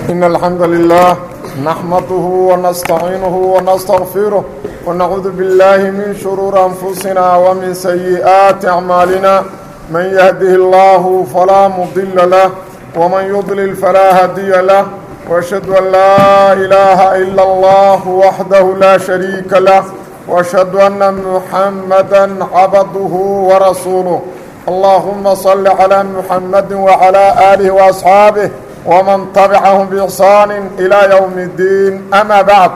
إن الحمد لله نحمده ونستعينه ونستغفره ونعوذ بالله من شرور أنفسنا ومن سيئات أعمالنا من يهده الله فلا مضل له ومن يضلل فلا هدي له وأشهد أن لا إله إلا الله وحده لا شريك له وأشهد أن محمدا عبده ورسوله اللهم صل على محمد وعلى آله وأصحابه ومن تبعهم بإحسان إلى يوم الدين أما بعد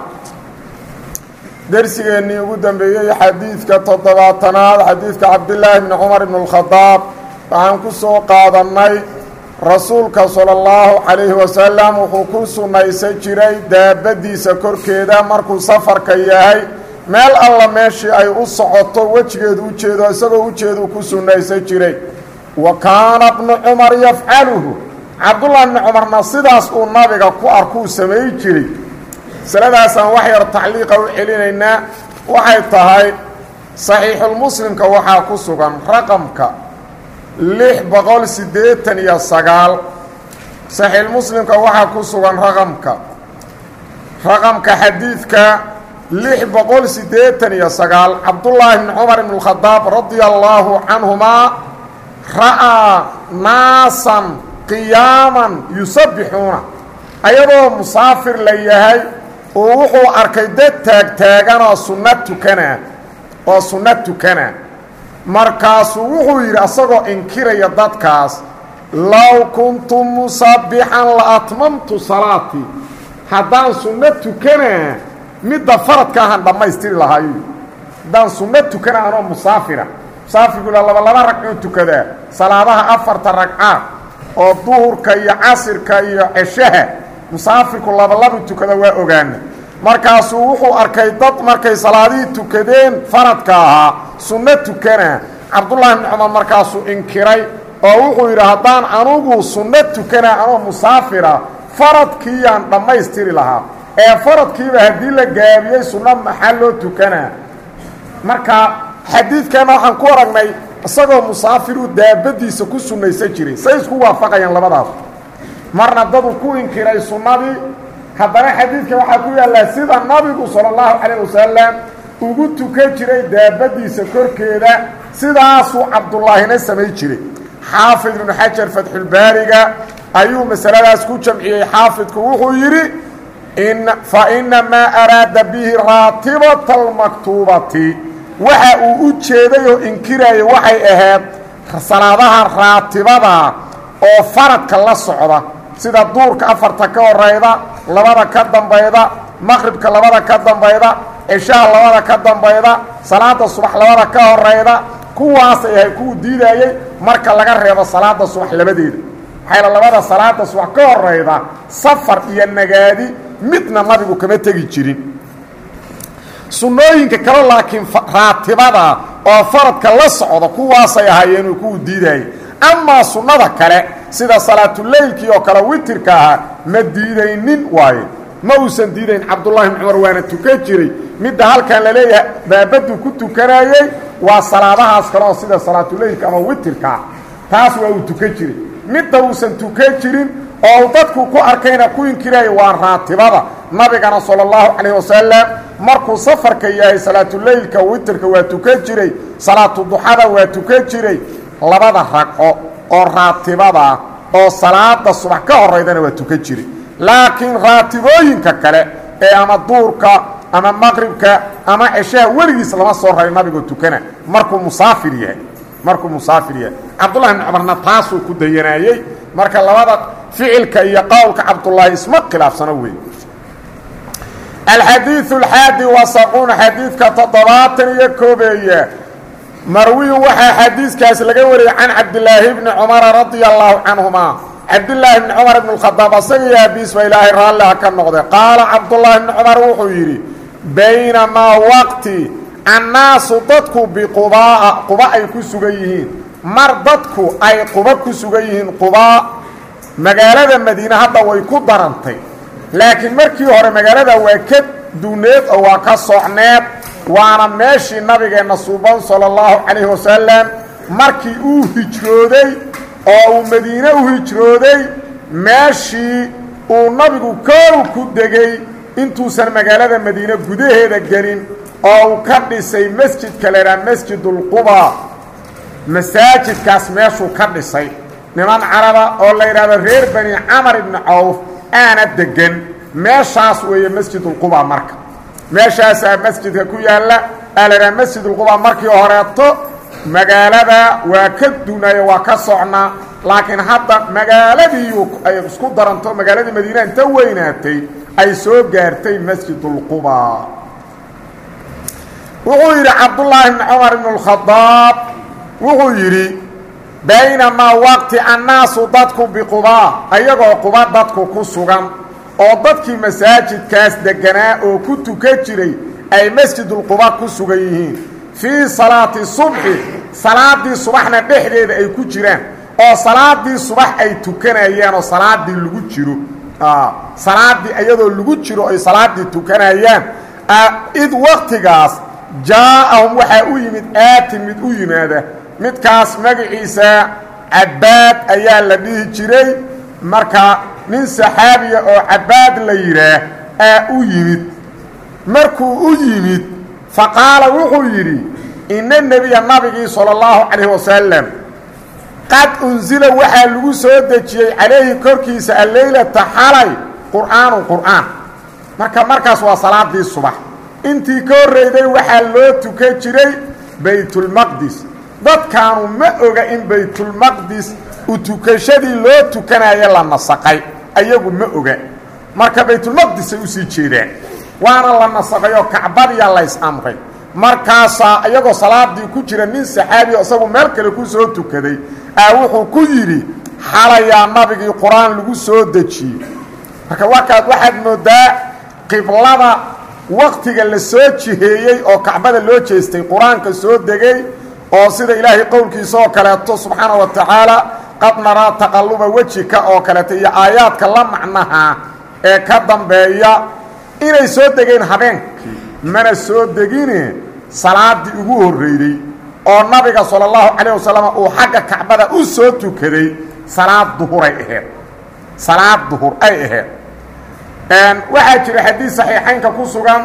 درسigeennii ugu dambeeyey xadiidka toddobaatanaad xadiidka cabdillaahi bni cumar ibn اlkhadaab waxaan ku soo qaadannay rasuulka sala اllahu calayhi wasalam wuxuu ku sunnaysan jiray daabaddiisa korkeeda markuu safarka yahay meel alla meeshii ay u socoto wejigeedu u jeedo isagoo ujeedu ku sunnaysan jiray wa kaana bnu cumar yafcaluhu cabdullahi bni cumarna sidaas uu nabiga ku arkuu samay jiray masaladaasaan wax yar tacliiqa u celinaynaa waxay tahay saxiixulmuslimka waxaa ku sugan raqamka lix boqol siddeetan iyo sagaal saxiixulmuslimka waxaa ku sugan raqamka raqamka xadiidka lix boqol siddeetan iyo sagaal cabdullaahi bni cumar ibn اlkhadaab radia allaahu canhumaa ra'aa naasan qiyaaman yusabbixuuna ayadoo musaafir la yahay uu wuxuu arkay dad taagtaaganoo sunno tukana oo sunno tukana markaasuu wuxuu yidhi asagoo inkiraya dadkaas low kuntu musabbixan la atmamtu salaatii haddaan sunno tukanaa midda faradka ahaan dhammaystiri lahaayo haddaan sunno tukana anoo musaafira musaafirkula laba laba ragcuu tukadaa salaadaha afarta ragcaad oo duhurka iyo casirka iyo ceshaha musaafirku labalabu tukada waa ogaana markaasuu wuxuu arkay dad markay salaadihii tukadeen faradka ahaa sunno tukana cabdullaahi bni cumar markaasuu inkiray oo wuxuu yidhi haddaan anugu sunno tukana anoo musaafira faradkiiyaan dhammaystiri lahaa ee faradkiiba haddii la gaabiyey sunno maxaa loo tukanaa marka xadiidkana waxaan ku aragnay isagoo musaafiru daabadiisa ku sunnaysan jiray say isku waafaqayaan labadaas marna dadu ku inkiray sunnadii haddana xadiidka waxaa ku yaallaa sida nabigu sala allahu calayh wasalam ugu tukan jiray daabadiisa korkeeda sidaasuu cabdullaahina samay jiray xaafid ibnu xajar fatxulbaariga ayuu masaladaas ku jamciyey xaafidku wuxuu yidhi fa inamaa araada bihi raatibata almaktuubati waxa uu u jeeday oo inkiraya waxay ahayd salaadaha raatibada oo faradka la socda sida duurka afarta ka horayda labada ka dambayda maqribka labada ka dambayda ceshaha labada ka dambayda salaada subax labada ka horayda kuwaasay ahay kuwu diidayey marka laga reebo salaada subax labadeeda waxayla labada salaada subax ka horayda safar iyo nagaadi midna nabigu kama tegi jirin sunnooyinka kale laakiin raatibada oo faradka la socda kuwaasay ahaayeen kuwu diidayey amaa sunnada kale sida salaatuleylkii oo kale witirka ahaa ma diidaynin waaye ma uusan diidayn cabdullahi bn cumar waana tukan jiray midda halkan la leeyahay baabaduu ku tukanayey waa salaadahaas kale oo sida salaatuleylka ama witirkaa taas waa uu tukan jiray midda uusan tukan jirin oo uu dadku ku arkayna ku inkiraya waa raatibada nabigana sala allahu calayh wasalam markuu safarka yahay salaatuleylka witirka waa tukan jiray salaatu duxada waa tukan jiray labada ragco oo raatibada oo salaada subax ka horaydana waa tukan jiray laakiin raatibooyinka kale ee ama duurka ama maqribka ama ceshaha weligiis lama soo raray nabigoo tukana markuu musaafir yahay markuu musaafir yahay cabdullahi bni cumarna taasuu ku dayanaayey marka labada ficilka iyo qowlka cabdullaahi isma khilaafsano wey alxadiiu alxaadi wasaquun xadiidka toddobaatan iyo koobeeye marwiyu waxaa xadiiskaas laga wariyey can cabdilaahi bni cumara radia allaahu canhuma cabdilaahi bni cumar ibn اkhadaab asaga iyo abiis ba ilaahay raalliha ka noqday qaala cabdullaahi bni cumar wuxuu yidhi baynamaa waqti annaasu dadku biqubaa'a quba ay ku sugan yihiin mar dadku ay quba ku sugan yihiin qubaa magaalada madiine hadda way ku darantay laakiin markii hore magaalada waa ka duuneed oo waa ka socneed waana meeshii nabigeenna suuban sala allahu calayhi wasalam markii uu hijrooday oo uu madiine u hijrooday meeshii uu nabigu koow ku degay intuusan magaalada madiine gudaheeda gelin oo uu ka dhisay masjidka la yidhaha masjidulquba masaajidkaas meeshuu ka dhisay niman caraba oo la yidhahdo reer bani camar ibni cawf aana degan meeshaas weeye masjidulquba marka meeshaasaa masjidka ku yaalla aa la yidhaha masjidulquba markii horeeto magaalada waa ka dunayo waa ka socnaa laakiin hadda magaaladiiu ay isku daranto magaaladii madiina inta weynaatay ay soo gaartay masjidulquba wuxuu yidhi cabdullaahi bni cumar ibn اlkhadaab wuxuu yidhi baynamaa waqti annaasu dadku biqubaa ayagoo quba dadku ku sugan oo dadkii masaajidkaas deganaa oo ku tukan jiray ay masjidulquba ku sugan yihiin fii salaati subxi salaadii subaxna dhexdeeda ay ku jiraan oo salaadii subax ay tukanayaan oo salaadii lagu jiro salaadii iyadoo lagu jiro ay salaadii tukanayaan id waktigaas jaa-ahum waxaa u yimid aatin mid u yimaada midkaas magaciisa cabaad ayaa la dhihi jiray marka nin saxaabiya oo cabaad la yidhaah aa u yimid markuu u yimid faqaala wuxuu yidhi ina nebiya nabigii sala allahu calayhi wasalam qad unsila waxaa lagu soo dejiyey calayhi korkiisa alleylata xalay qur'aanu qur'aan marka markaas waa salaadii subax intii ka horreyday waxaa loo tukan jiray baytulmaqdis dadkaanu ma oga in baytulmaqdis u tukashadii loo tukanayo la nasaqay ayagu ma oga marka baytulmaqdisay usii jeedaan waana la nasaqay oo kacbadiya lays amray markaasaa iyagoo salaadii ku jira nin saxaabiya isagu meel kale ku soo tukaday aa wuxuu ku yidhi xalayaa nabigii qur-aan lagu soo dejiyey marka wakaad waxaad moodaa qiblada waktiga la soo jiheeyey oo kacbada loo jeestay qur-aanka soo degay oo sida ilaahay qowlkiisa oo kaleeto subxaana wa tacaala qad naraa taqalluba wejika oo kaleeto iyo aayaadka la macnaha ee ka dambeeya inay soo degeen habeenkii mana soo degine salaadii ugu horreyday oo nabiga sala allahu calayh wasalam uu xagga kacbada u soo tukaday salaad duhuray aheed salaad duhur ay aheyd waxaa jira xadiid saxiixaynka ku sugan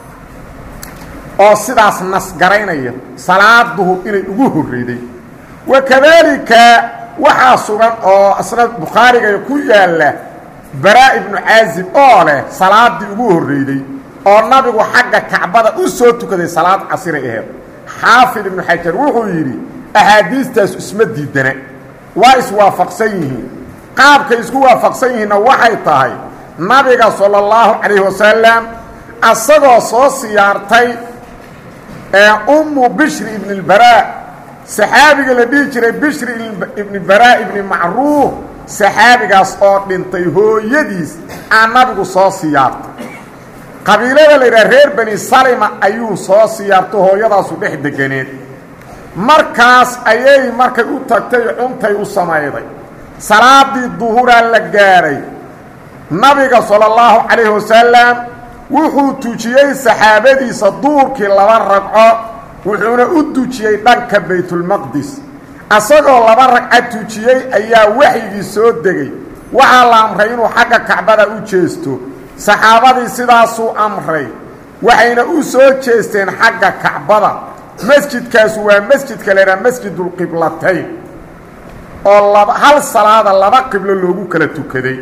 oo sidaas nasgaraynaya salaad duhur inay ugu horreyday wa kadaalika waxaa sugan oo isna bukhaariga ku yaalla baraa ibnu caazib oo leh salaadii ugu horreyday oo nabigu xagga kacbada u soo tukaday salaad casiray aheed xaafid ibnu xajar wuxuu yidhi axaadiistaas isma diidana waa iswaafaqsan yihiin qaabkay isku waafaqsan yihiinna waxay tahay nabiga sala allahu calayhi wasalam asagoo soo siyaartay ee ummu bishri ibni lbaraa saxaabiga la dhihi jiray bishri ibni baraa ibni macruuf saxaabigaas oo dhintay hooyadiis aan nabigu soo siyaartay qabiilada la yidhaha reer bani salima ayuu soo siyaarto hooyadaasu dhex deganeed markaas ayay markay u tagtay cuntay u samayday salaadii duhuraa la gaadhay nabiga sala allahu calayhi wasalam wuxuu tujiyey saxaabadiisa duurkii laba ragco wuxuuna u tujiyey dhanka baytulmaqdis asagoo laba ragca tujiyey ayaa waxyigii soo degay waxaa la amray inuu xagga kacbada u jeesto saxaabadii sidaasuu amray waxayna u soo jeesteen xagga kacbada masjidkaasu waa masjidka la yidhaha masjidulqiblatayn oo laba hal salaada laba qiblo loogu kala tukaday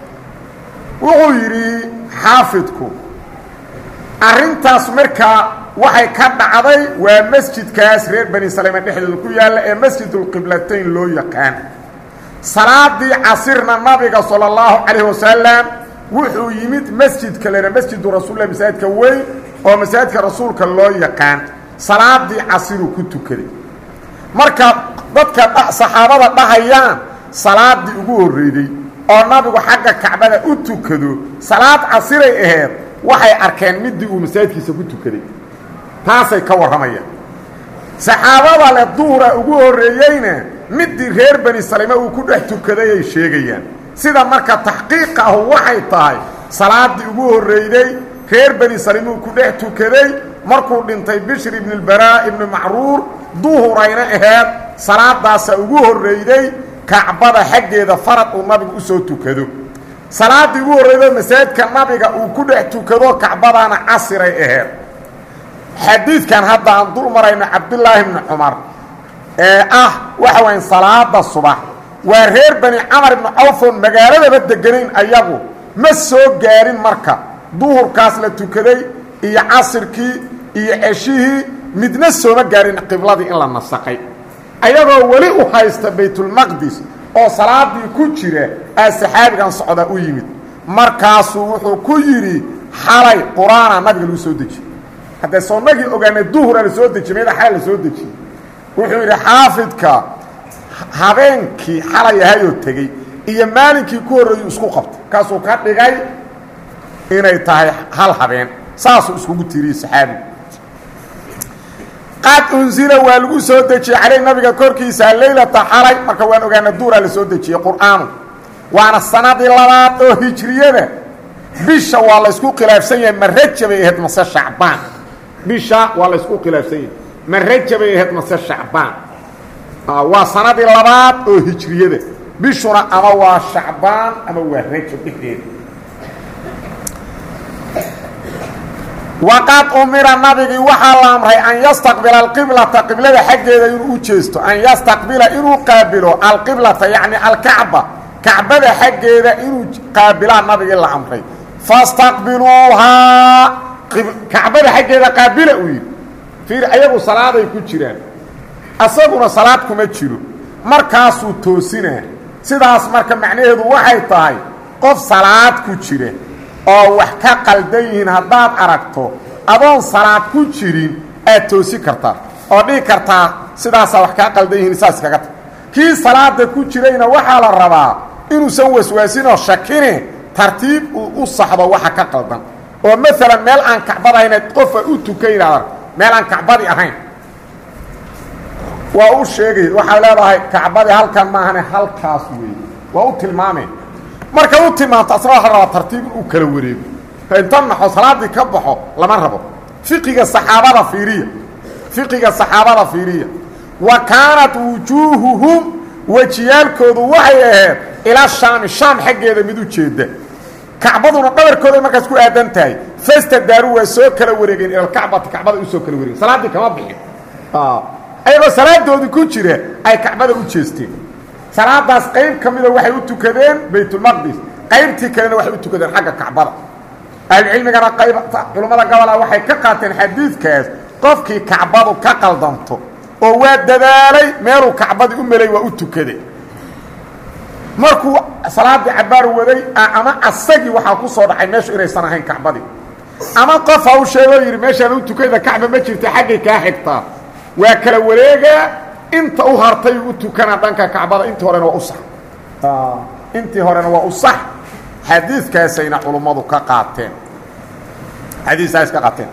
wuxuu yidhi xaafidku arrintaas markaa waxay ka dhacday waa masjidkaas reer bani saleyma dhexdooda ku yaalla ee masjidulqiblatayn loo yaqaan salaadii casirna nabiga sala allahu calayhi wasalam wuxuu yimid masjidka lena masjidu rasuulilah masaajidka weyn oo masaajidka rasuulka loo yaqaan salaadii casiruu ku tukaday marka dadka saxaabada dhahayaan salaadii ugu horreyday oo nabigu xagga kacbada u tukado salaad casiray aheed waxay arkeen midii uu masaajidkiisa ku tukaday taasay ka warramayaan saxaabada le duhura ugu horreeyeyna midii reer bani salime uu ku dhex tukaday ay sheegayaan sida marka taxqiiqa ahu waxay tahay salaadii ugu horreyday reer bani salime uu ku dhex tukaday markuu dhintay bishri ibni lbaraa ibni macruur duhurayna aheed salaadaasa ugu horreyday kacbada xaggeeda farad uu nabigu usoo tukado salaaddii ugu horreydo masaajidka nabiga uu ku dhex tukado kacbadaana casiray aheed xadiidkan hadda aan dul marayno cabdulaahi bni cumar ee ah waxa wayan salaada subax waa reer bani camar ibni cawfoon magaaladaba deganayn ayagu ma soo gaarin marka duhurkaas la tukaday iyo casirkii iyo ceshihii midna sooma gaarin qibladii in la nasaqay ayagoo weli u haysta baytulmaqdis oo salaadii ku jira aa saxaabigan socda u yimid markaasuu wuxuu ku yidhi xalay qur-aana nabiga lagu soo dejiyey haddee soonnagii ogaanay duhura la soo dejiy meeda xalay la soo dejiyey wuxuu yidhi xaafidka habeenkii xalay ahayoo tegey iyo maalinkii ku horreeyuu isku qabtay kaasuu ka dhigay inay tahay hal habeen saasuu iskugu tiiriyey saxaabigu qad unsila waa lagu soo dejiyey caleyh nabiga korkiisa leylata xalay marka waan ogaana duuraa la soo dejiyey qur'aanu waana sanadii labaad oo hijriyada bisha waa laysku khilaafsan yahay ma rajabay ahayd mase shacbaan bisha waa laysku khilaafsan yahay ma rajabay ahayd mase shacbaan waa sanadii labaad oo hijriyada bishuna ama waa shacbaan ama waa rajab dhexdeeda waqad umira nabigii waxaa la amray an yastaqbila alqiblata qiblada xaggeeda inuu u jeesto an yastaqbila inuu qaabilo alqiblata yacni alkacba kacbada xaggeeda inuu qaabilaa nabigii la amray fastaqbiluuhaa kacbada xaggeeda qaabila uu yidhi fiir ayagu salaaday ku jiraan asaguna salaad kuma jiro markaasuu toosinaa sidaas marka macnaheedu waxay tahay qof salaad ku jira oo wax ka qaldan yihiin haddaad aragto adoon salaad ku jirin aad toosi kartaa oo dhihi kartaa sidaasaa wax kaa qaldan yihiin saas kaga ta kii salaada ku jirayna waxaa la rabaa inuusan waswaasinoo shakine tartiib uu u saxdo waxa ka qaldan oo maalan meel aan kacbad ahayn qofa u tukanaa meel aan kacbadi ahayn waa u sheegay waxaa leedahay kacbadii halkan maahane halkaas weeye waa u tilmaameen marka u timaanto asna waxa rabaa tartiib inuu kala wareego inta naxo salaadii ka baxo lama rabo fiqiga saxaabada fiiriya fiqiga saxaabada fiiriya wa kaanat wujuuhuhum wejiyaalkoodu waxay ahayd ilaa shaami shaam xaggeeda mid u jeeda kacbaduna dhabarkooday markaas ku aadan tahay fasta daaru waa soo kala wareegeen ilalkacbati kacbada usoo kala wareegen salaaddii kama bixin ayagoo salaadoodii ku jira ay kacbada u jeesteen salaadaas qayb ka mida waxay u tukadeen baytulmaqdis qaybtii kalena waxay u tukadeen xagga kacbada ahlucilmigana qayb culummada gobola waxay ka qaateen xadiidkaas qofkii kacbadu ka qaldanto oo waa dadaalay meeluu kacbadii u melay waa u tukaday markuu salaaddii cabaar waday ama asagii waxaa ku soo dhacay meeshu inaysan ahayn kacbadii ama qof ha u sheegoo yidhi meeshaan u tukada kacba ma jirta xaggay kaa xigtaa waa kala wareegaa inta u hartay u tukana dhanka kacbada intii horena waa u sax intii horena waa u sax xadiidkaasayna culummadu ka qaateen xadiiskaas ka qaateen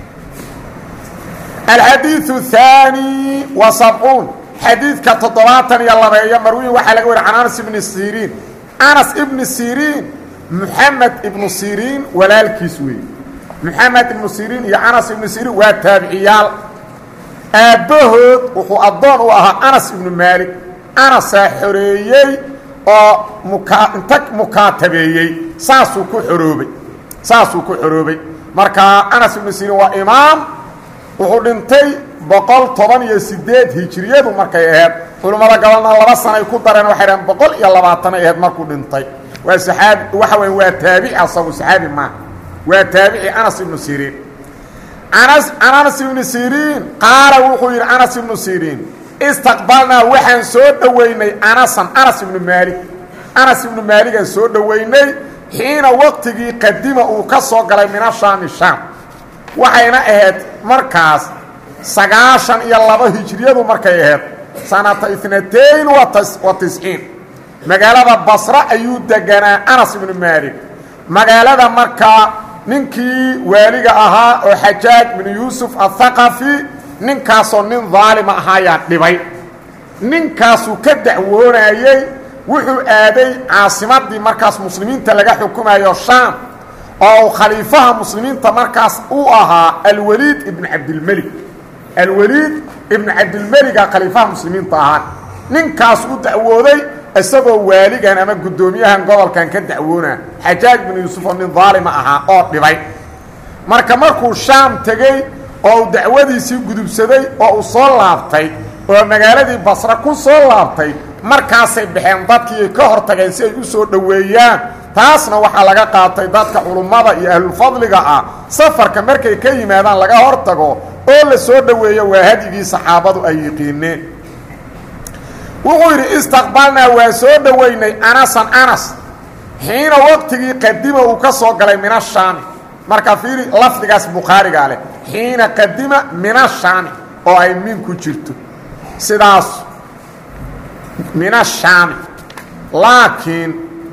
alxadiiثu الثaanي wa sabcuun xadiidka toddobaatan iyo labeeyo marwiin waxaa laga wariy can anas ibni siriin anas ibni siriin muxamed ibnu siriin walaalkiis weeye muxamed ibnu siriin iyo anas ibnu siriin waa taabiciyaal aabbahood wuxuu addoon u ahaa anas ibnu maalik anasaa xoreeyey oo mukaa inta mukaatabeeyey saasuu ku xoroobay saasuu ku xoroobay marka anas ibnu siriin waa imaam wuxuu dhintay boqol toban iyo sideed hijiriyadu markay ahayd culummada gobolna laba sanay ku dareen waxay dhaheen boqol iyo labaatanay ahayd markuu dhintay waa saxaabi waxa weya waa taabici asagu saxaabi maaha waa taabici anas ibnu siriin anas can anas ibnu siriin qaala wuxuu yidhi anas ibnu siriin istaqbalnaa waxaan soo dhoweynay anasan anas ibnu maalik anas ibnu maaligaan soo dhoweynay xiina waqtigii qadima uu ka soo galay min ashaami shaam waxayna ahayd markaas sagaashan iyo laba hijriyadu markay ahayd sanata itnatayn wa tisciin magaalada basre ayuu deganaa anas ibnu maalik magaalada markaa ninkii waaliga ahaa oo xajaaj binu yuusuf athaqafi ninkaasoo nin daalima ahaayaa dhibay ninkaasuu ka dacwoonayey wuxuu aaday caasimadii markaas muslimiinta laga xukumayo shaam oo khaliifaha muslimiinta markaas uu ahaa alwaliid ibnu cabdilmelig alwaliid ibnu cabdilmeliga khaliifaha muslimiinta ahaa ninkaas u dacwooday isagoo waaligan ama guddoomiyahan gobolkan ka dacwoona xajaaj binu yuusuf oo nin daalima ahaa oo dhibay marka markuu shaam tegey oo uu dacwadiisii gudubsaday oo uu soo laabtay oo magaaladii basre ku soo laabtay markaasay baxeen dadkii ay ka hor tageen si ay u soo dhoweeyaan taasna waxaa laga qaatay dadka culummada iyo ahlulfadliga ah safarka markay ka yimaadaan laga hor tago oo la soo dhoweeyo waa hadyigii saxaabadu ay yiqiineen wuxuu yidhi istaqbalnaa waa soo dhoweynay anasan anas xiina waqtigii qadima uu ka soo galay min ashaami marka fiiri lafdigaas bukhaarigaa leh xiina qadima min ashaami oo ay min ku jirto sidaas min ashaami laakiin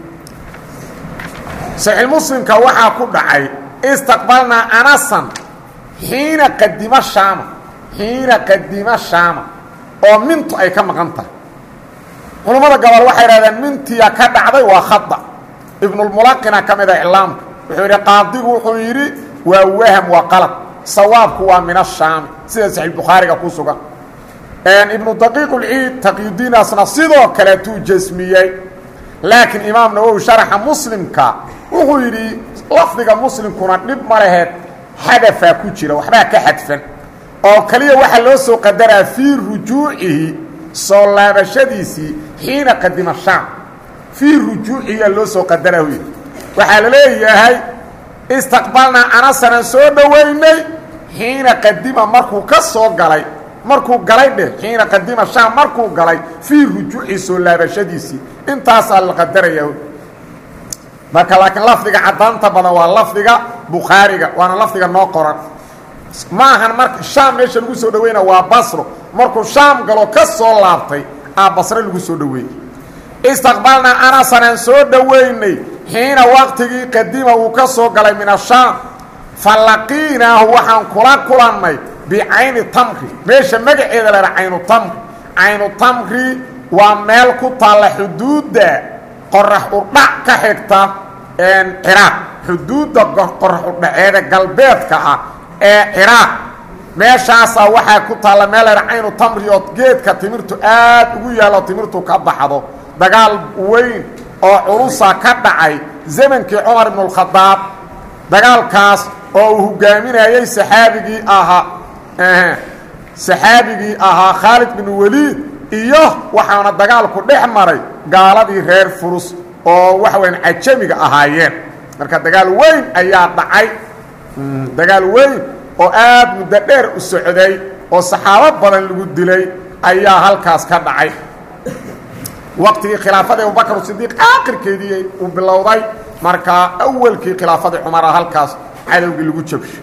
saxiixmuslimka waxaa ku dhacay istaqbalnaa anasan xiina qadima shaama xiina qadima shaama oo mintu ay ka maqan tahay culammada gobol waxay idhahdeen mintiya ka dhacday waa khada ibnulmulaqina ka mid a iclaamka wuxuu yidhi qaadigu wuxuu yidhi waa waham waa qalad sawaabku waa min ashaami sida saxiixbukhaariga ku sugan ibnu daqiiq ulciid taqyudiinaasna sidoo kaleetuu jasmiyey laakiin imaam nawowi sharaxa muslimka wuxuu yidhi lafdiga muslimkuna dhib ma laheed xadafaa ku jira waxbaa ka xadfan oo keliya waxaa loo soo qadaraa fii rujuucihi soo laabashadiisii xiina qadima shaam fii rujuucihiyaa loo soo qadaraa hu yidhi waxaa la leeyahay istaqbalnaa anasanaan soo dhoweynay xiina qadima markuu ka soo galay markuu galay dheh xiina qadima shaam markuu galay fii rujuuci soo laabashadiisii intaasaa la qadaraya marka laakiin lafdiga caddaanta badan waa lafdiga bukhaariga waana lafdiga noo qoran ma ahan marka shaam meesha lagu soo dhaweyna waa basro markuu shaam galo ka soo laabtay aa basre lagu soo dhoweeyey istaqbalnaa anasanaan soo dhoweynay xiina waqtigii qadima uu ka soo galay min ashaam fa laqiinaahu waxaan kula kulannay bicayni tamri meesha magaceeda laha caynu tamri caynu tamri waa meel ku taalla xuduudda qorax udhac ka xigta ciraaq xuduudda qorax udhaceeda galbeedka ah ee ciraaq meeshaasaa waxaa ku taalla meel laha caynu tamri oo geedka timirtu aad ugu yaallo timirtu ka baxdo dagaal weyn oo culusa ka dhacay zamankii cumar ibnu اlkhadaab dagaalkaas oo uu hogaaminayey saxaabigii ahaa saxaabigii ahaa khaalid bin waliid iyo waxaana dagaalku dhex maray gaaladii reer furus oo waxa weyaan cajamiga ahaayeen marka dagaal weyn ayaa dhacay dagaal weyn oo aad muddo dheer u socday oo saxaabo badan lagu dilay ayaa halkaas ka dhacay waqtigii khilaafadii abubakr sidiiq aakhirkeedii uu bilowday markaa awalkii khilaafadii cumara halkaas cadowgii lagu jabsho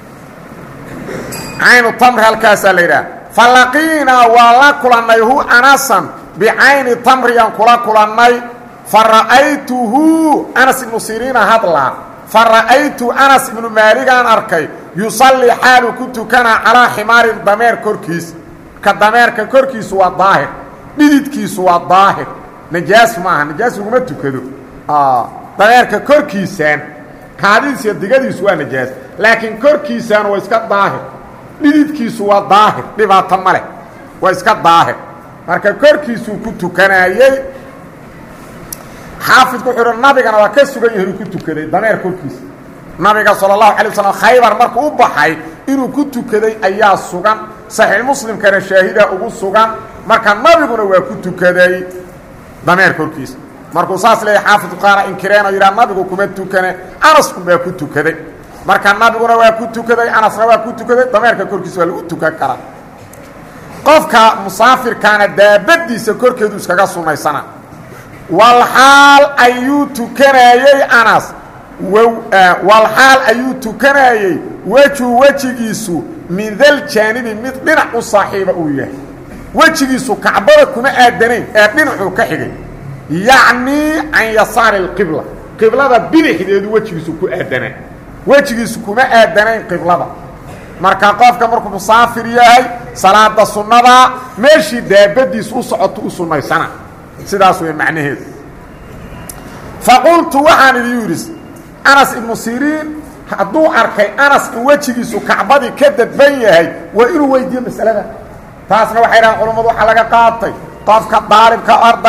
caynu tamri halkaasaa la yidhaha falaqiinaa waa la kulannay hu anasan bicayni tamriyaan kula kulannay fa ra'aytuhu anas ibnu siriina hadlaa fa ra'aytu anas ibnu maaligaan arkay yusallii xaaluu ku tukanaa calaa ximaarin dameer korkiis ka dameerka korkiisu waa daahir dhididkiisu waa daahir najaas maaha najaas laguma tukado dameerka korkiisaan kaadidiis iyo digadiisu waa najaas laakiin korkiisaan waa iska daahir dhididkiisu waa daahir dhibaato ma leh waa iska daahir marka korkiisuu ku tukanaayey xaafidku wuxuu uhi nabigana waa ka sugan yahay inuu ku tukaday dameer korkiisa nabiga sala allahu alay wasalam khaybar markuu u baxay inuu ku tukaday ayaa sugan saxiix muslimkana shaahida ugu sugan marka nabiguna waa ku tukaday dameer korkiisa markuu saas leeyahy xaafidku qaara inkireenoo yidhaha nabigu kuma tukane anasku baa ku tukaday marka nabiguna waa ku tukaday anasna waa ku tukaday dameerka korkiisa waa lagu tukan karaa qofka musaafirkaana daabadiisa korkeedu iskaga sunaysana walxaal ayuu tukanayey anas walxaal ayuu tukanayey wejhu wejigiisu min daljaanibi mid dhinac u saaxiiba uu yahay wejigiisu kacbada kuma aadanayn ee dhinacuu ka xigay yacnii can yasaari اlqibla qiblada bidixdeedu wejigiisu ku aadanaa wejigiisu kuma aadanayn qiblada marka qofka markuu musaafir yahay salaada sunnada meeshii daabadiisu u socoto u sunnaysana sidaas way macnaheedu faqultu waxaan idhi yidhi anas ibnu siriin hadduu arkay anas in wejigiisu kacbadii ka dadban yahay waa inuu weydiiyo masalada taasna waxay dhahaan culammadu waxaa laga qaatay qofka daalibka ardaga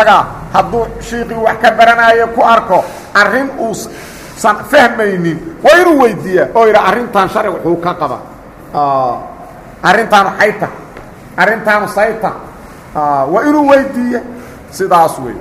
hadduu shiiqii wax ka baranaayo ku arko arrin uusan fahmaynin waa inuu weydiiyaa oo yidha arrintan sharci wuxuu ka qaba arrintaanu xayta arrintaanu sayta waa inuu weydiiya sidaas wey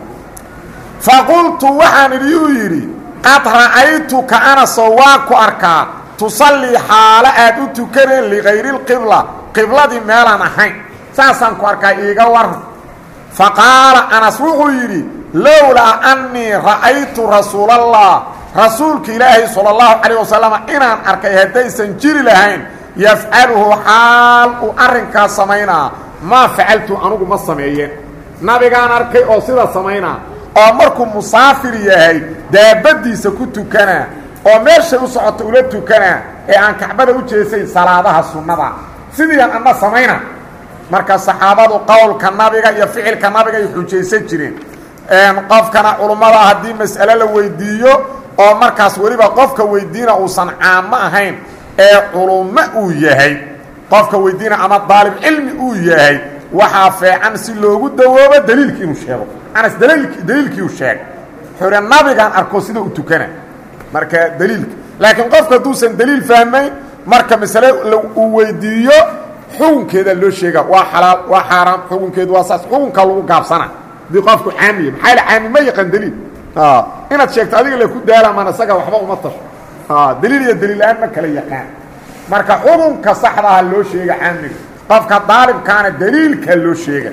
faqultu waxaan idhi uu yidhi qad ra'aytuka anasoo waan ku arkaa tusallii xaalo aad u tukaneen ligayri lqibla qibladii meelaan ahayn saasaan ku arkaa iiga waran fa qaala anas wuxuu yidhi lowlaa annii ra'aytu rasuulallah rasuulka ilaahay sala allahu calayh wasalam inaan arkay haddaysan jiri lahayn yafcaluhu xaal uu arrinkaas samaynaa maa facaltu anugu ma sameeyeen nabigaan arkay oo sida samaynaa oo markuu musaafir yahay daabaddiisa ku tukanaa oo meeshay u socota ula tukanaa ee aan kacbada u jeesayn salaadaha sunnada sidiiaan anna samayna marka saxaabadu qowlka nabiga iyo ficilka nabiga ay xujaysan jireen qofkana culummada haddii mas'ale la weydiiyo oo markaas weliba qofka weydiina uusan caamo ahayn ee culummo uu yahay qofka weydiina ama daalib cilmi uu yahay waxaa feecan si loogu dawoobo daliilki inuu sheego anas daliilkii uu sheegay xure nabigaan arko sida u tukana marka daliilka laakiin qofka hadduusan daliil fahmayn marka masale uu weydiiyo xukunkeeda loo sheega waa xalaal waa xaaraam xukunkeedu waa saas xukunka lagu gaabsana hadii qofku caamiya maxaa la caami ma yaqaan daliil inaad sheegto adiga le ku daalamaan isaga waxba uma tasho daliil iyo daliil la-aan ma kala yaqaan marka xukunka saxdaha loo sheega caamiga qofka daalibkaana daliilkaa loo sheega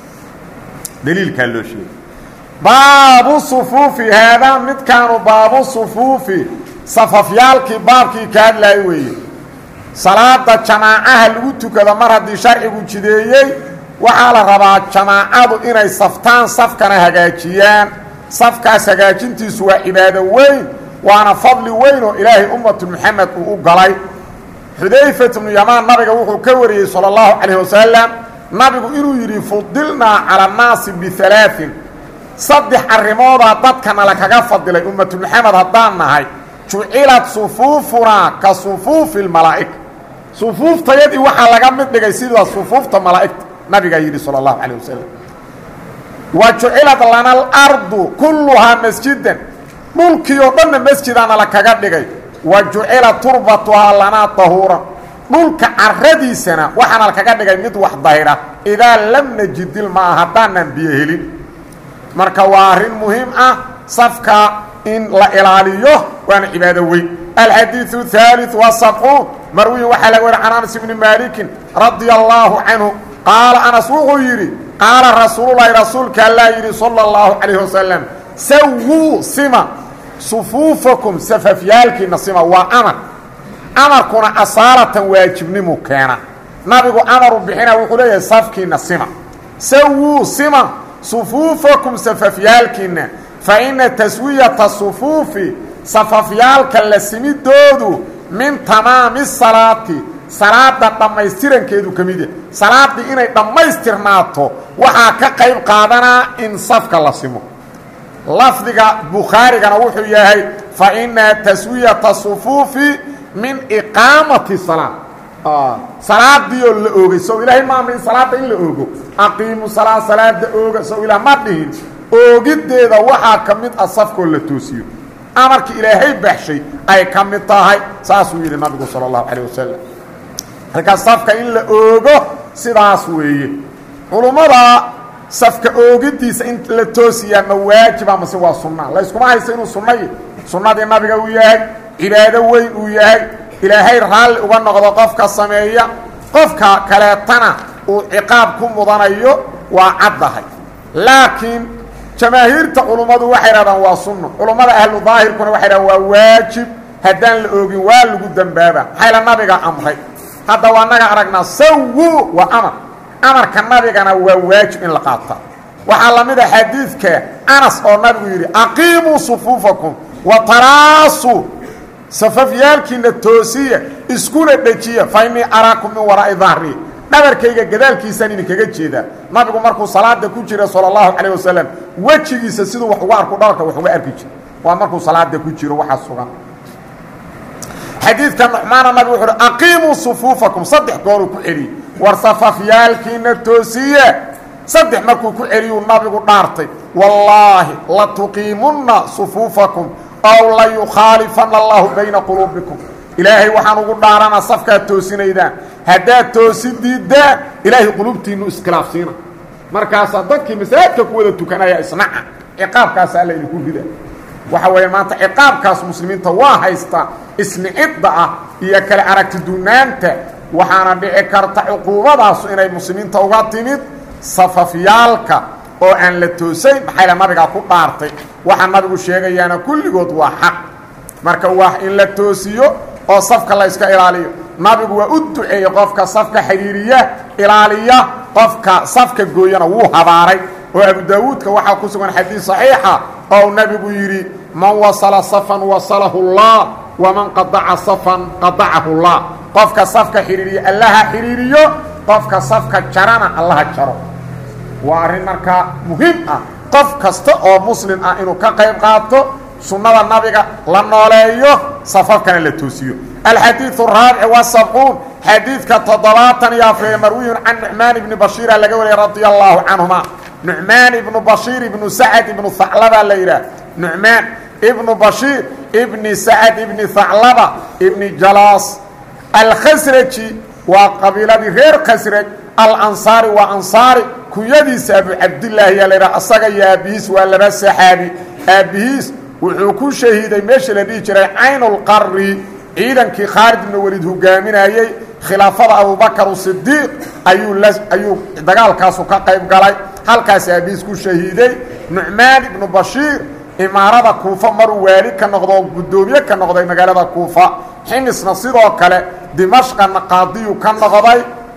daliilkaa loo sheega baabu sufuufi haadaa midkaanu baabu sufuufi safafyaalkii baabkii ka hadlaay weeye salaada jamaacaha lagu tukado mar haddii sharcigu jideeyey waxaa la rabaa jamaacadu inay saftaan safkana hagaajiyaan safkaas hagaajintiisu waa cibaado weyn waana fadli weyn oo ilaahay ummatu moxamed uu u galay xudayfat bnu yamaan nabiga wuxuu ka wariyey sala allahu calayh wasalam nabigu inuu yidhi fudilnaa cala annaasi bialaain saddex arrimoodaa dadkana lakaga fadilay ummatu moxamed haddaan nahay jucilat sufuufunaa ka sufuufi lmalaa'ika sufuuftayadii waxaa laga mid dhigay sida sufuufta malaa'igta nabigaa yidhi sala allahu calayh wasalam wa jucilat lana alardu kulluhaa masjidan dhulkii oo dhanna masjidaana lakaga dhigay wa jucila turbatuhaa lanaa tahuuran dhulka caradiisana waxaana lakaga dhigay mid wax dahira idaa lam najidil maa haddaanan biyo helin marka waa arrin muhiim ah safka in la ilaaliyo waana cibaado weyn alxadiiثu الثaaliث وasabcuun marwiyin waxaa laga wari can anas bni maalikin radia allaahu canhu qaala anas wuxuu yidhi qaala rasuululahi rasuulka allaa yidhi salى اllahu calayh wasalam sawuu sima sufuufakum safafyaalkiina sima waa amar amarkuna asaalatan waajibnimu keena nabigu amaru bixina wuxuu leeyahay safkiina sima sawuu sima sufuufakum safafyaalkiina fa ina taswiyata sufuufi safafyaalka la simidoodu min tamaami salaati salaada dhammaystirankeedu ka mid yahay salaaddii inay dhammaystirnaato waxaa ka qayb qaadanaa in safka la simo lafdiga bukhaarigana wuxuu yahay fa ina taswiyata sufuufi min iqaamati salaa salaadii oo la oogay sow ilaahay ma amrin salaada in la oogo aqiimu salaa salaada ooga sow ilaah ma dhihin oogiddeeda waxaa ka mid ah safkoo la toosiyo amarkii ilaahay baxshay ay ka mid tahay saasuu yidhi nabigu sala allahu calayh wasalam marka safka in la oogo sidaas weeye culummada safka oogiddiisa in la toosiyaa ma waajiba mase waa sunna layskuma hayso inuu sunnayi sunnadii nabiga uu yahay cibaado weyn uu yahay ilaahay raalli uga noqdo qofka sameeya qofka kaleetana uu ciqaab ku mudanayo waa caddahay laakiin jamaahiirta culummadu waxay dhahdaan waa sunno culummada ahlu daahirkuna waxay dhahdaan waa waajib haddaan la oogin waa lagu dembaaba maxayla nabiga amray hadda waa naga aragnaa sawu waa amar amarka nabigana waa waajib in la qaata waxaa la mid a xadiidka anas oo nabigu yidhi aqiimuu sufuufakum wa taraasu safafyaalkiina toosiya iskuna dhejiya fa innii araakum min waraa'i dahri dhabarkayga gadaalkiisaan idinkaga jeedaa nabigu markuu salaada ku jira sala allahu calayh wasalam wejigiisa siduu wax uga arku dhabarka wax uga arki jira waa markuu salaada ku jiro waxaa sugan xadiidka nucmaana nabigu wuxu uhi aqiimuu sufuufakum saddex gooruu ku celiyey war safafyaalkiina toosiye saddex markuu ku celiyuu nabigu dhaartay wallaahi latuqiimunna sufuufakum ow layukhaalifana allahu bayna quluubikum ilaahay waxaan ugu dhaaranaa safkaad toosinaydaan haddaad toosi diiddaan ilaahay qulubtiinnu iskhilaafsiina markaasaa dadkii masaajidka ku wada tukanaya isnaca ciqaabkaasa alla idinku rida waxa weeye maanta ciqaabkaas muslimiinta waa haystaa isnicidda ah iyo kale aragtidunaanta waxaana dhici karta cuquubadaasu inay muslimiinta uga timid safafyaalka oo aan la toosayn maxayla nabigaa ku dhaartay waxaa nabigu sheegayaana kulligood waa xaq marka waa in la toosiyo oo safka la yska ilaaliyo nabigu waa u duceeyey qofka safka xidhiiriya ilaaliya qofka safka gooyana wuu habaaray oo abu daawuudka waxaa ku sugan xadiid saxiixa oo nabigu yidhi man wasala safan wasalahu اllah waman qadaca safan qadacahu اllah qofka safka xidhiiriya allaha xidhiiriyo qofka safka jarana allaha jaro waa arrin markaa muhiim ah qof kasta oo muslim ah inuu ka qayb qaato sunnada nabiga la nooleeyo safafkana la toosiyo alxadiiث الraabic وasabcuun xadiidka toddobaatan iyo afreeye marwiyun can nucmaan ibni bashiira laga wariyay radia allahu canهuma nucmaan ibnu bashiir ibnu sacad ibnu haclaba la yidhaah nucmaan ibnu bashiir ibni sacad ibni haclaba ibni jalaas alkhasraji waa qabiiladii reer khasraj alansaari waa ansaari kunyadiisa abu cabdilaahi yaa laydhaha asaga iyo aabbihiis waa laba saxaabi aabbihiis wuxuu ku shahiiday meeshii la dhihi jiray caynulqari ciidankii khaalid ibnu welid hogaaminayey khilaafada abubakar sidiiq ayuu la ayuu dagaalkaasu ka qayb galay halkaas aabihiis ku shahiiday nucmaan ibnu bashiir imaarada kuufa maruu waali ka noqdo oo guddoomiye ka noqday magaalada kuufa ximisna sidoo kale dimashqana qaadiyu ka noqday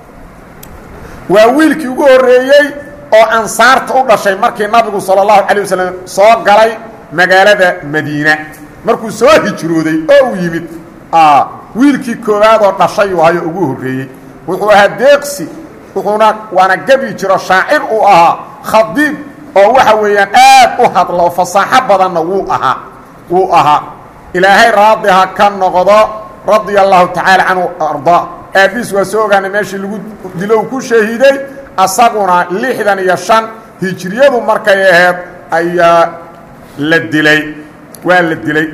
waa wiilkii ugu horreeyey oo ansaarta u dhashay markii nabigu sala allahu calay wasalam soo galay magaalada madiina markuu soo hijrooday oo uu yimid wiilkii koowaad oo dhashayuu hayo ugu horreeyey wuxuu ahaa deeqsi wuxuuna waana gebi jiro shaacir uu ahaa khadiib oo waxa weeyaan aad u hadla oo fasaaxo badanna wuu ahaa wuu ahaa ilaahay raadi ha ka noqdo radia allahu tacaala canhu ardaa aabbiis waa soo ogaanay meeshii lagu dilo uu ku shahiiday asaguna lixdan iyo shan hijriyadu markay ahayd ayaa la dilay waa la dilay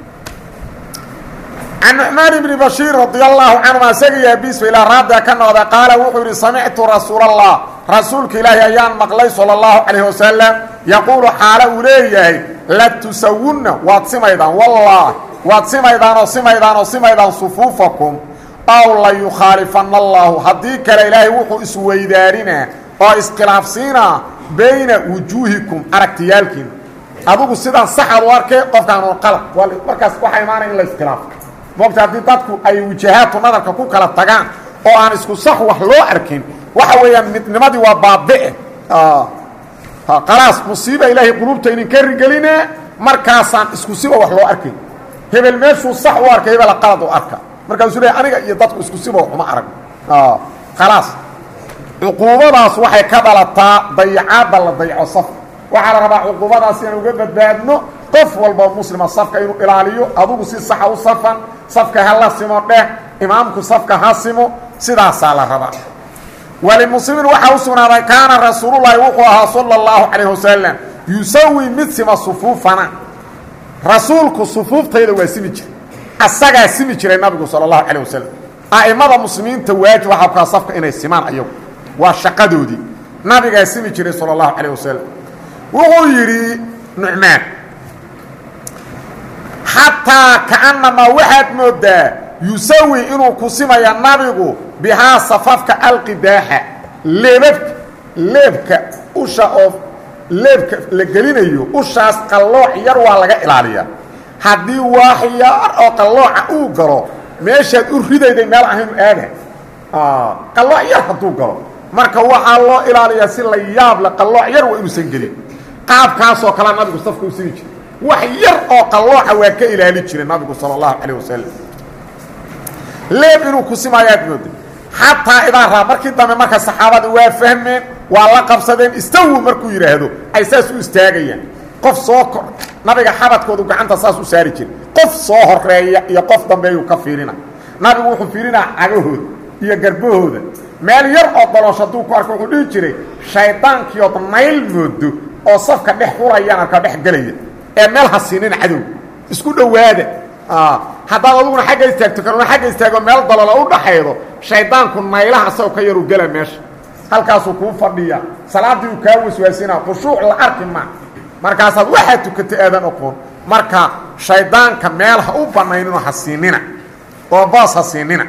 can nucmaan ibni bashiir radia allahu canhuma isaga iyo abiisba ilaa raadiga ka noqda qaala wuxuu yidhi samictu rasuula allah rasuulka ilaahi ayaan maqlay sala allahu calayh wasalam yaquulu xaalo uu leeyahay la tusawunna waad simaydaan wallah waad simaydaan oo simaydaan oo simaydaan sufuufakum aw la yukhaalifana allahu haddii kale ilaahay wuxuu isweydaarinaa oo iskhilaafsiinaa bayna wujuuhikum aragtiyaalkiina adigu sidaan saxaad u arkay qofkaan oo qalad markaas waxaa imaanaya in la iskhilaafo moogta haddii dadku ay wajahaadku nadarka ku kala tagaan oo aan isku sax wax loo arkin waxa weeyaan midnimadii waa baabi'e khalaas musiiba ilaahay qulubta inin ka rigelinaa markaasaan isku siba wax loo arkayn hebel meeshuu sax u arkay hebela qalad u arka markaasuu leey aniga iyo dadku isku siba waxuma arag khalaas cuquubadaas waxay ka dhalataa dayacaadda la dayaco saf waxaa la rabaa cuquubadaas inaan uga badbaadno qof walba muslima safka inuu ilaaliyo adugu si saxa u safan safka ha la simo dheh imaamku safka ha simo sidaasaa la rabaa walimuslimin waxaa u sugnaaday kaana rasuululahi wuxuu ahaa sala اllahu calayh wasalam yusawi mid sima sufuufana rasuulku sufuuftayda waa simi jiray asagaa simi jiray nabigu sala اllahu calayh wasalam a'imada muslimiinta waajib waxaa kuaa safka inay simaan ayagu waa shaqadoodii nabigaa simi jiray sala اllahu calayh wasalam wuxuu yidhi nucmaan xataa kaannamaa waxaad moodaa yusawi inuu ku simaya nabigu bihaa safafka alqidaaxa leebabka leebka usha oo leebka la gelinayo ushaas qallooc yar waa laga ilaaliyaa haddii waax yar oo qallooca uu galo meeshaad u ridayday meel ahaynu aada qallooc yar hadduu galo marka waxaa loo ilaaliyaa si la yaab le qallooc yar waa inuusan gelin qaabkaasoo kalea nabigu safka u simi jiray wax yar oo qallooca waa ka ilaali jiray nabigu sala allahu calayh wasalam leeb inuu ku simaayaad mooda xataa idaa raa markii dambe marka saxaabada waa fahmeen waa la qabsadeen istawu markuu yidhaahdo ay saas u istaagayaan qof soo kor nabiga xabadkoodu gacanta saas u saari jiray qof soo horeeya iyo qof dambeeyuu ka fiirina nabigu wuxuu fiirinaa cagahooda iyo garbahooda meel yar oo daloosho hadduu ku arko wuxuu dhihi jiray shaydaankiiood nayl moodo oo safka dhex xurayaan arkaa dhex gelaya ee meel ha siinin cadow isku dhowaada haddaad aduguna xagga istaagto kanuna xagga istaago meel dalola u dhaxaydo shaydaanku naylaha asagoo ka yaru gela meesha halkaasuu kuu fadhiya salaaddii uu kaa waswaasina khushuuc la arki ma markaasaad waxaa tukatay aadan oqoon marka shaydaanka meel ha u banaynino ha siinina oo boos ha siinina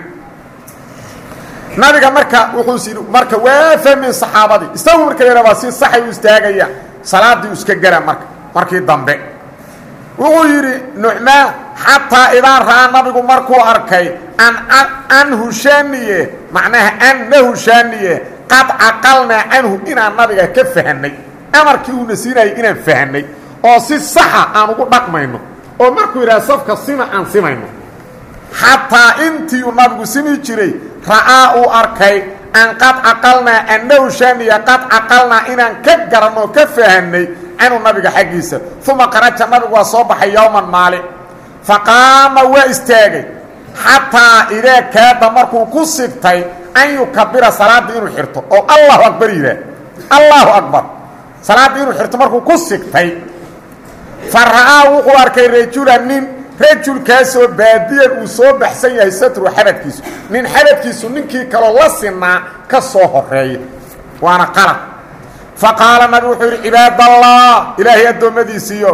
nabiga marka wuxuu marka waa fahmeen saxaabadii isagu marka yara waa si saxay u istaagaya salaadii iska gela marka markii dambe wuxuu yidhi nucmaan xataa idaa ra'aa nabigu markuu arkay an anhu shaaniye macnaha annahu shaaniye qad caqalnaa canhu inaan nabiga ka fahanay amarkii uuna siinayay inaan fahanay oo si saxa aan ugu dhaqmayno oo markuu yidhaha safka sima aan simayno xataa intii uu nabigu simi jiray ra'aa uu arkay an qad caqalnaa annahu shaaniya qad caqalnaa inaan ka garanno oo ka fahanay canhu nabiga xaggiisa uma qaraja nabigu waa soo baxay yowman maalin faqaama waa istaagay xataa idaa kaada markuu ku sigtay an yukabira salaadda inuu xirto oo allahu akbar yidhaah allahu akbar salaadda inuu xirto markuu ku sigtay fa ra'aa wuxuu arkay rajula nin rajulkaasoo baadiyan uu soo baxsan yahay satru xabadkiisu nin xabadkiisu ninkii kaloo la sinaa ka soo horeeya waana qalad faqaala nabi wuxuu yidhi cibaadallah ilaahay addoommadiisiiyo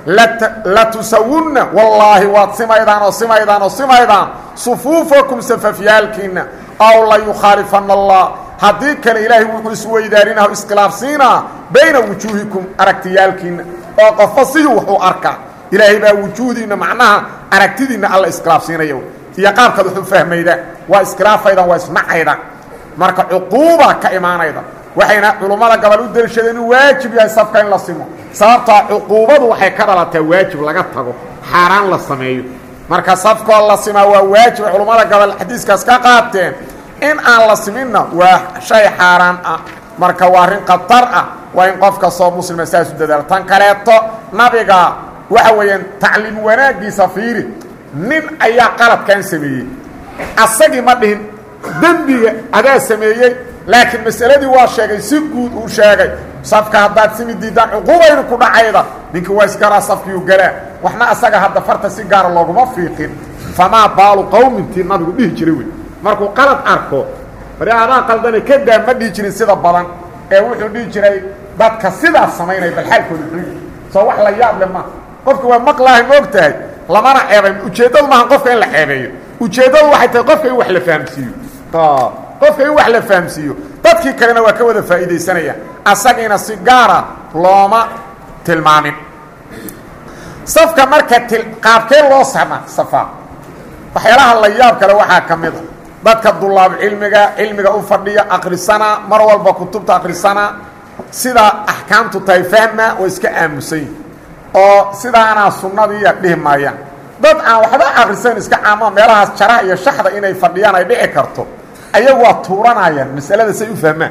latusawunna wallaahi waad simaydaan oo simaydaan oo simaydaan sufuufakum safafyaalkiinna aw la yukhaalifana allah haddii kale ilaahay wuxuu isweydaarinah o iskhilaafsiinaa bayna wujuuhikum aragtiyaalkiinna oo qofba siduu wax u arkaa ilaahay baa wujuuhdiinna macnaha aragtidiinna alla iskhilaafsiinaya iyo qaabkaad wax u fahmayda waa iskhilaafaydan waa isnacayda marka cuquuba ka imaanayda waxayna culummada gabal u deliishadeen inuu waajib yahay safka in la simo sababtaa cuquubadu waxay ka dhalataa waajib laga tago xaaraan la sameeyo marka safkoo la simaa waa waajib culummada gabal xadiiskaas ka qaateen in aan la siminna waa shay xaaraan ah marka waa arrin khatar ah waa in qof kastoo muslima saas u dadaalo tan kaleeto nabiga waxa weeyaan tacliim wanaaggiisa fiiri nin ayaa qaladkan sameeyey asagii ma dhihin dembiga adaa sameeyey laakiin masaladii waa sheegay si guud uu sheegay safka haddaad simi diidaan cuquubaynu ku dhacayda ninkii waa isgaraa safkiiu galaa waxna asaga hadda farta si gaara looguma fiiqin famaa baalu qowmintii nabigu dhihi jiray wey markuu qalad arko bari adaa qaldane kadaa ma dhihi jirin sida badan ee wuxuu dhihi jiray dadka sidaas samaynaya bal xaalkooda muxuu soo wax la yaab le maaha qofka waa maqlaahay ma og tahay lamana ceebayn ujeeddadu maaha qofka in la ceebeeyo ujeeddadu waxay tahay qofka in wax la fahamsiiyo qofka in wax la fahamsiiyo dadkii kalena waa ka wada faa'iidaysanaya asagiina si gaara looma tilmaamin safka marka til qaabkee loo sama safaa waxyaalaha la yaab kale waxaa ka mid a dadka dulaab cilmiga cilmiga u fadhiya akrisana mar walba kutubta akrisana sida axkaamtu tahay fahma oo iska aamusan oo sidaanaa sunnadiiya dhihi maayaan dad aan waxba akrisan iska caamo meelahaas jaraha iyo shaxda inay fadhiyaan ay dhici karto ayagu waa tuuranayaan masalada say u fahmaan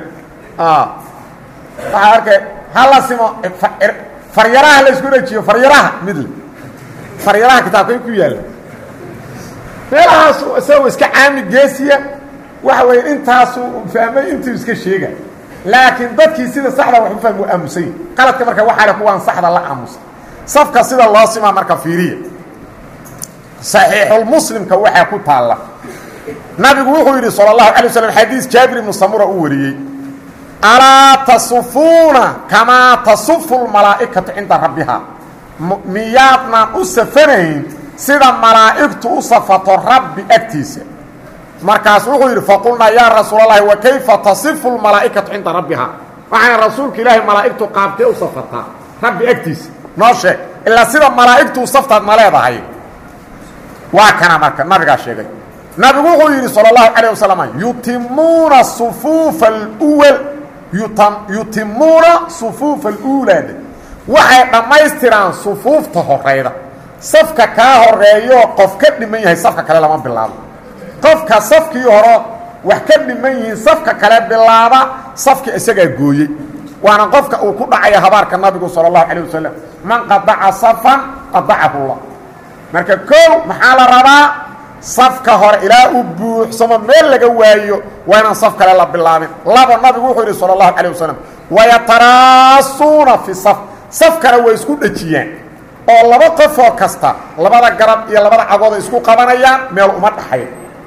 waxaa arkay hala simo faryaraha la isku dhajiyo faryaraha midle faryaraha kitaabkay ku yaalla meelahaas isagoo iska caami geesiya waxa weeye intaasuu fahmay intuu iska sheega laakiin dadkii sida saxda wax u fahmi waa aamusay qaladka marka waxaa le kuwaan saxda la aamusa safka sida loo simaa marka fiiriya saxiixulmuslimka waxaa ku taalla nabigu wuxuu yidhi salى الlahu alay waslam xadiis jaabir ibnu samura uu wariyey alaa tasufuuna kamaa tasufu lmalaa'ikatu cinda rabbiha miyaadnaan u safanayn sida malaa'igtu u safato rabbi agtiisa markaas wuxuu yidhi faqulnaa yaa rasuul اlahi wa kayfa tasifu lmalaa'ikatu cinda rabbiha waxaana rasuulka ilaahay malaa'igtu qaabtee u safataa rabbi agtiisa noo sheeg ilaa sida malaa'igtu u saftaad ma leedahay waa kana marka nabigaa sheegay nabigu wuxuu yidhi salى الlahu عalيه wasalam yutimuuna sufuufa اlwal yutimuuna sufuufa اluulaad waxay dhammaystiraan sufuufta horeyda safka kaa horeeyo qof ka dhiman yahay safka kale lama bilaabo qofka safkii hore wax ka dhiman yihiin safka kale bilaaba safka isagaa gooyey waana qofka uu ku dhacaya habaarka nabigu salى الlahu عalيه wasalam man qadaca safan qadacahu اllah marka kow maxaa la rabaa safka hore ilaa uu buuxsamo meel laga waayo waa inaan saf kale la bilaabin laba nabigu wuxuu yidhi sala allahu calayh wasalam wayataraasuuna fi saf safkana way isku dhejiyaan oo laba qofoo kasta labada garab iyo labada cagooda isku qabanayaan meel uma dhaxayn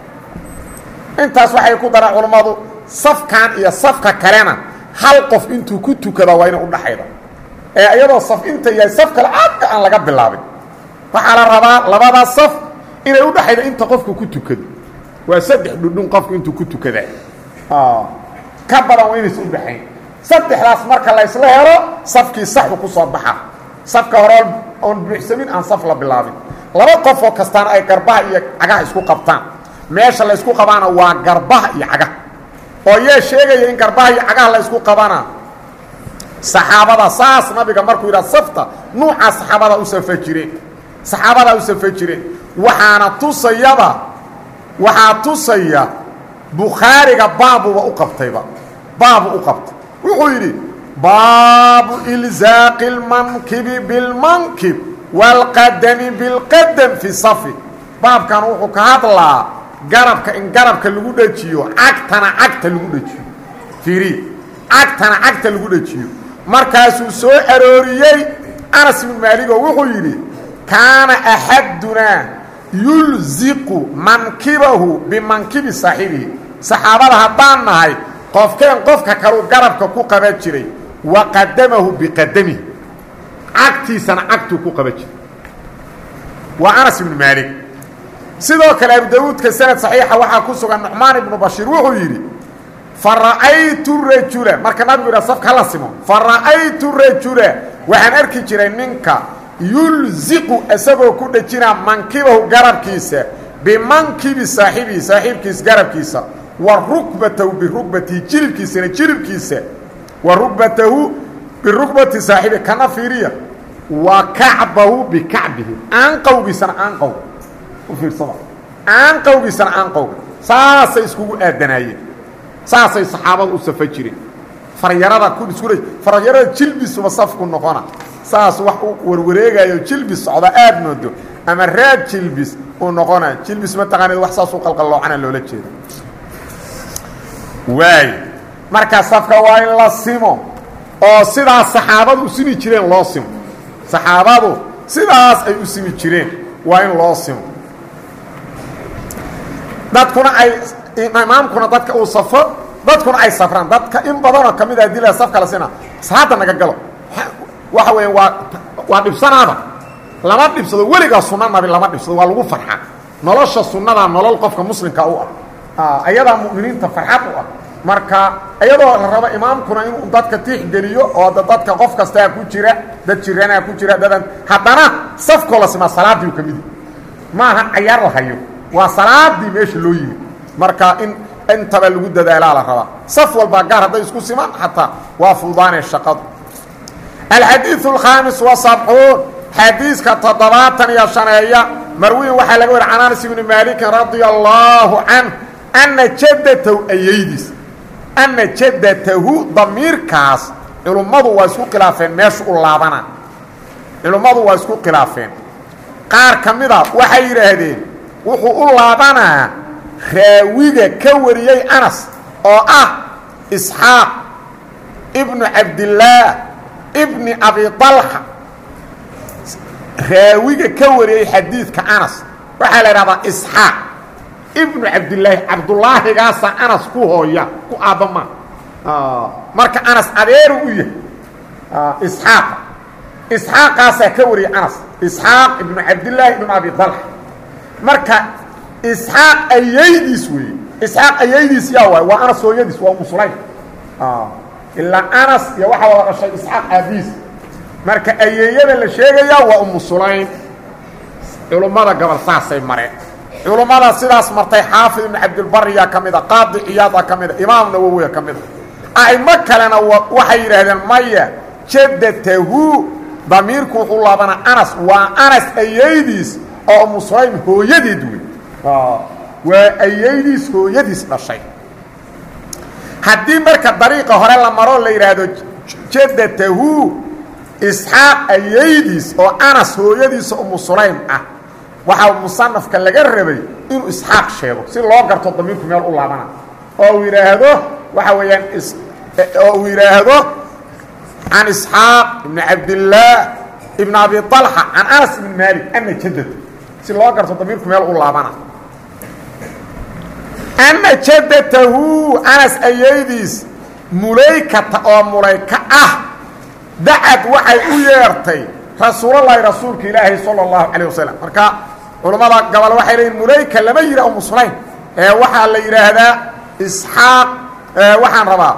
intaas waxay ku daraan culammadu safkan iyo safka kalena hal qof intuu ku tukada waa ina udhaxayda ee iyadoo saf inta yahay saf kale aadka aan laga bilaabin waxaa la rabaa labada saf inay udhaxayda inta qofku ku tukado waa saddex dhudhun qofku intuu ku tukada ka badan waa inaysa udhaxayn saddexdaas marka la ysla helo safkii saxu ku soo baxa safka hore oon buuxsamin aan saf la bilaabin laba qofoo kastaana ay garbaha iyo cagaha isku qabtaan meesha la ysku qabaana waa garbaha iyo cagaha oo yee sheegaya in garbaha iyo cagaha la ysku qabana saxaabada saas nabiga markuu yidhaha safta nuucaa saxaabada u safa jireen saxaabadaa u safa jireen waxaana tusayaba waxaa tusaya bukhaariga baabuba u qabtayba baabu u qabtay wuxuu yidhi baabu ilzaaqi اlmankibi biاlmankib wاlqadami biاlqadam fi safi baabkan wuxuu ka hadlaa garabka in garabka lagu dhejiyo cagtana cagta lagu dhejiyo fiiriya cagtana cagta lagu dhejiyo markaasuu soo arooriyey anas ibnu maaligoo wuxuu yidhi kaana axadunaa yulziqu mankibahu bimankibi saaxibihi saxaabada haddaan nahay qofkeen qofka kaluu garabka ku qaban jiray wa qadamahu biqadamihi cagtiisana cagtuu ku qaban jiray waa anas ibnu maalig sidoo kale abu dawuudka sanad saxiixa waxaa ku sugan nucmaan ibnu bashiir wuxuu yidhi fa ra'aytu rajula marka nabigu yidhaha safka hala simo fa ra'aytu rajula waxaan arki jiray ninka yulziqu isagoo ku dhejinaa mankibahu garabkiisa bimankibi saaxibihi saaxiibkiisa garabkiisa wa rukbatahu birukbatihi jilibkiisana jilibkiisa wa rukbatahu birukbati saaxibihi kana fiiriya wa kacbahu bikacbihi aanqowgiisana aanqow u fiirsada aanqowgiisana aanqowga saasay iskugu aadanaayeen saasay saxaabada u safa jireen faryarada ku isku faryarada jilbisuba safku noqona saas wax u warwareegayo jilbis socda aad moodo ama raad jilbis uu noqona jilbis mataqaanid wax saas u qalqalloocana loola jeeda waay marka safka waa in la simo oo sidaas saxaabadu u simi jireen loo simo saxaabadu sidaas ay u simi jireen waa in loo simo dadkuna ay imaamkuna dadka uu safo dadkuna ay safraan dadka in badanoo ka mid ah dila safka la sina salaada naga galo waxa weya waa waa dhibsanaada lama dhibsado weligaa sunna nabi lama dhibsado waa lagu farxa nolosha sunnadaa nolol qofka muslimka u ah ayadaa mu'miniinta farxad u ah marka iyadoo la rabo imaamkuna inuu dadka tiixgeliyo oo da dadka qof kastaa ku jira dad jiranaa ku jira dadan haddana safkoo la simaa salaadii ka midi maaha cayaar la hayo waa salaadii meesha loo yimi marka in intaba lagu dadaalaa la rabaa saf walbaa gaar hadday isku simaan xataa waa fuudaanee shaqadu alxadiiث الkhaamis وasabcuun xadiiska toddobaatan iyo shaneeya marwiin waxaa laga wari can anas ibni maalikin radia allaahu canh ana jaddatahu ayaydiis ana jaddatahu damiirkaas culummadu waa isku khilaafeen meesha u laabana culummadu waa isku khilaafeen qaar ka mida waxay yidhaahdeen wuxuu u laabanaa raawiga ka wariyey anas oo ah isxaaq ibnu cabdillaah ibni abi طalxa raawiga ka wariyey xadiidka anas waxaa la idhahdaa isxaaq ibnu cabdilaahi cabdulaahigaasa anas ku hooya ku aabbama marka anas adeeru u yahay isxaaqa isxaaqaasaa ka wariyey anas isxaaq ibnu cabdillaahi ibnu abi طalxa marka isxaaq ayaydiis weeye isxaaq ayaydiis yaa waay waa anas hooyadiis waa umu sulaym ilaa anas iyo waxaa wada dhashay isxaaq aabiis marka ayeeyada la sheegayaa waa umu sulaym culummada gobol saasay mareen culummada sidaas martay xaafid ibnu cabdilbariyaa ka mida qaadi ciyaada ka mida imaam nawowiya ka mida a'imo kalena waxay yidhaahdeen maya jaddatahu damiirku wuxuu laabanaa anas waa anas ayaydiis oo umu sulaym hooyadeed wey waa ayaydiis hooyadiis dhashay haddii marka dariiqa hore la maroo la yidhaahdo jaddatahu isxaaq ayaydiis oo anas hooyadiisa umu sulaym ah waxaa musanafka laga rabay inuu isxaaq sheego si loo garto damiirku meel u laabana oo uu yidhaahdo waxa weeyaan oo uu yidhaahdo can isxaaq ibni cabdillaah ibn abi طalxa can anas ibn malik ana jadad si loo garto damiirku meel u laabana ana jadatahu anas ayaydiis mulaykata oo mulayka ah dacad waxay u yeertay rasuulalahi rasuulka ilaahi salى اllahu calيه wasalam marka culammada gobol waxay leeyiin mulayka lama yidhah umu sulaym ee waxaa la yidhaahdaa isxaaq waxaan rabaa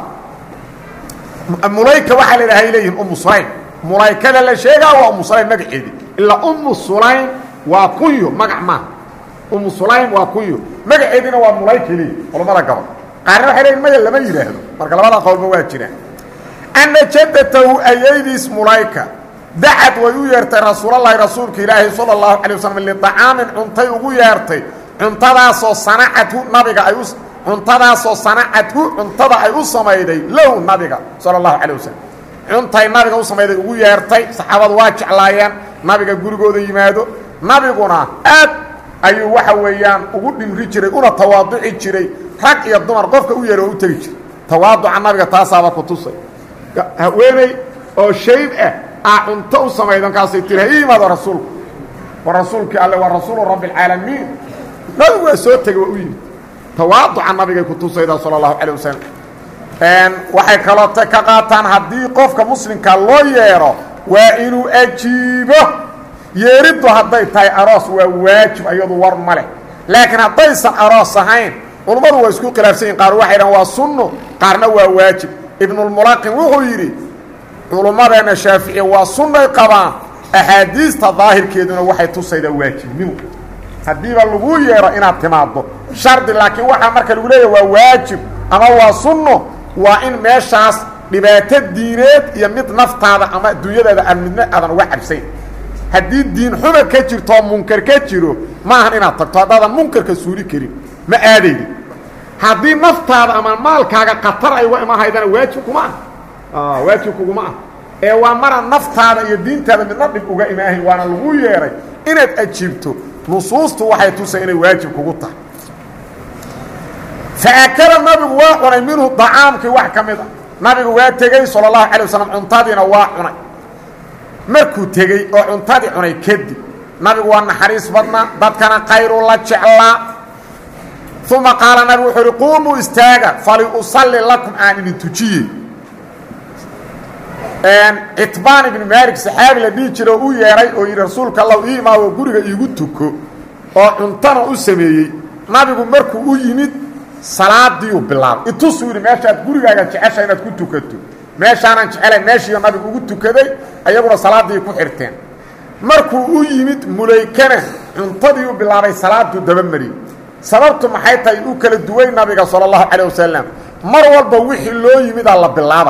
mulayka waxaa la yidhaha ay leeyihin umu sulaym mulaykada la sheegaa waa umu sulaym magaceedii ilaa umu sulaym waa kunyo magac maaha umu sulaym waa kunyo magaceediina waa mulayka leeyi culammada gobol qaarna waxay leeyiin maya lama yidhaahdo marka labada qowlba waa jiraan ana jadatahu ayaydiis mulayka dacad way u yeertay rasuulalahi rasuulka ilaahi salى اlahu alيه waslm liطacaamin cuntay ugu yeertay cuntadaasoo sanacadhu nabiga ay u cuntadaasoo sanacadhu cuntada ay u samayday low nabiga salى اlahu alيه waslm cuntay nabiga u samayday ugu yeertay saxaabadu waa jeclaayeen nabiga gurigooda yimaado nabiguna aad ayuu waxa weeyaan ugu dhimri jiray una tawaaduci jiray rag iyo dumar qofka u yeer oo u tegi jiray tawaaduca nabiga taasaaba ku tusay haweeney oo shayb ah aa cunto u samaydan kaasay tiri ha ii yimaado rasuulku wa rasuulkii alle waa rasuulu rabbi اlcaalamiin nabigu waa soo tegey waa u yimid tawaaduca nabigay ku tusayda salى اlahu calيه wasalam waxay kaloo ta ka qaataan haddii qofka muslimka loo yeedho waa inuu ajiibo yeeriddu hadday tahay aroos waa waajib iyadu war ma leh laakiin haddaysan aroos ahayn culummadu waa isku khilaafsan yihin qaar waxay dhahan waa sunno qaarna waa waajib ibnulmulaqin wuxuu yidhi culummadeena shaaficiya waa sunnay qabaan axaadiista daahirkeeduna waxay tusaydaa waajibnimo haddiiba lagu yeedho inaad timaaddo shardi laakiin waxaa marka lagu leeyahy waa waajib ama waa sunno waa in meeshaas dhibaato diineed iyo mid naftaada ama adduunyadaada aan midna aadan uga cabsayn haddii diin xuma ka jirtoo munkar ka jiro maahan inaad tagto haddaadan munkarka suuli karin ma aadaydi haddii naftaada ama maalkaaga khatar ay uga imahaydana waajib kuma ah waajib kuguma ah ee waa mara naftaada iyo diintaada midna dhib uga imaahayn waana lagu yeedhay inaad ajiibto nusuustu waxay tusay inay waajib kugu tahay faakala nabigu waa cunay minhu dacaamkii wax ka mid a nabigu waa tegey salى اlahu alay waslm cuntadiina waa cunay markuu tegey oo cuntadii cunay kadib nabigu waa naxariis badnaa dadkana khayru la jeclaa uma qaala nabigu wuxuu uhi quumuu istaaga faliusalli lakum aan idin tujiye citbaan ibni maalik saxaabi la dhihi jira oo u yeedhay oo yidhi rasuulka allah ii imaado guriga iigu tuko oo cuntana u sameeyey nabigu markuu u yimid salaadiiu bilaabay itusuu yidhi meeshaad gurigaaga jecesha inaad ku tukato meeshaanan jecelayn meeshiiyo nabigu ugu tukaday ayaguna salaaddii ku xirteen markuu u yimid mulaykana cuntadii u bilaabay salaaduu dabamariyey sababtu maxay tahay u kala duway nabiga sala allahu calayh wasalam mar walba wixii loo yimidaa la bilaaba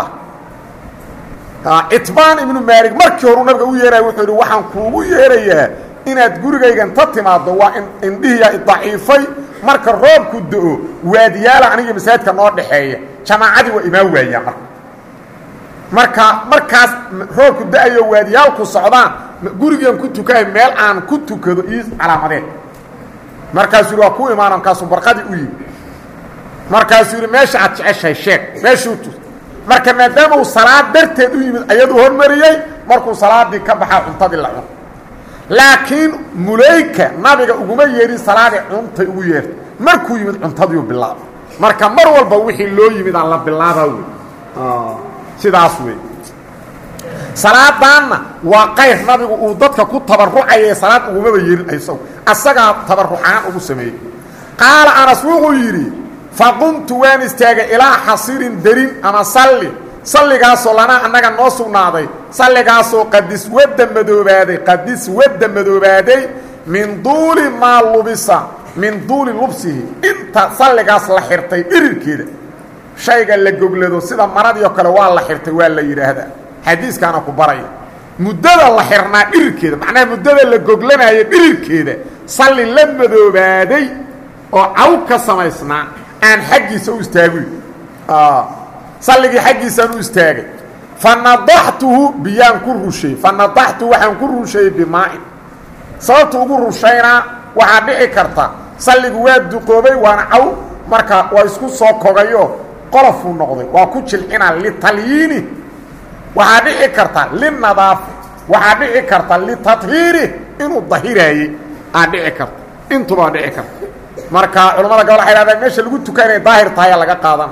citbaan ibnu maalig markii horuu nabiga u yeeraya wuxuu yidhi waxaan kuugu yeerayaa inaad gurigaygan ta timaaddo waa indhihiya idaciifay marka roobku do-o waadiyaala aniga masaajidka noo dhaxeeya jamaacadii waa imaan waayaa marka marka markaas roobku da-ayo waadiyaalku socdaan gurigan ku tukahay meel aan ku tukado ii calaamadeen markaasuu yidhi waa ku imaana markaasuu barqadii u yimi markaasuu yidhi meesha aad jeceshahay sheeg meeshuu tus marka maadaama uu salaad darteed u yimid ayaduu hormariyey markuu salaadii ka baxaa cuntadii la cuno laakiin mulayka nabiga uguma yeedhin salaadii cuntay ugu yeertay markuu yimid cuntadiiu bilaaba marka mar walba wixii loo yimid aan la bilaabaa wey sidaas wey salaadaanna waa qayr nabigu uu dadka ku tabarucaya salaad ugumaba yeehin isagu asagaa tabarucaan ugu sameeyey qaala anas wuxuu yidhi faqumtu waan istaagay ilaa xasirin derin ama salli salligaasoo lanaa annaga noo sugnaaday salligaasoo qadis wadda madoobaaday qadis wadda madoobaaday min duuli maa lubisa min duuli lubsihi inta salligaas la xirtay dhirirkeeda shayga la goglado sida maradiio kale waa la xirtay waa la yidhaahdaa xadiiskaana ku baraya muddada la xirnaa dhirirkeeda macnaha muddada la goglanaayo dhirirkeeda salli la madoobaaday oo caw ka samaysnaa aan xaggiisa u istaaguy salligii xaggiisaan u istaagay fa nadaxtuhu biyaan ku rushay fa nadaxtuhu waxaan ku rusheeyey bimaa'in sababta ugu rushaynaa waxaa dhici karta salligu waa duqoobay waana caw marka waa isku soo kogayo qolofuu noqday waa ku jilcinaa litalyiini waxaa dhici karta linadaafi waxaa dhici karta litathiiri inuu dahiraayey aa dhici karta intubaa dhici karta marka culamada gobol waxay hahdaan meesha lagu tuka inay daahir tahay aa laga qaadana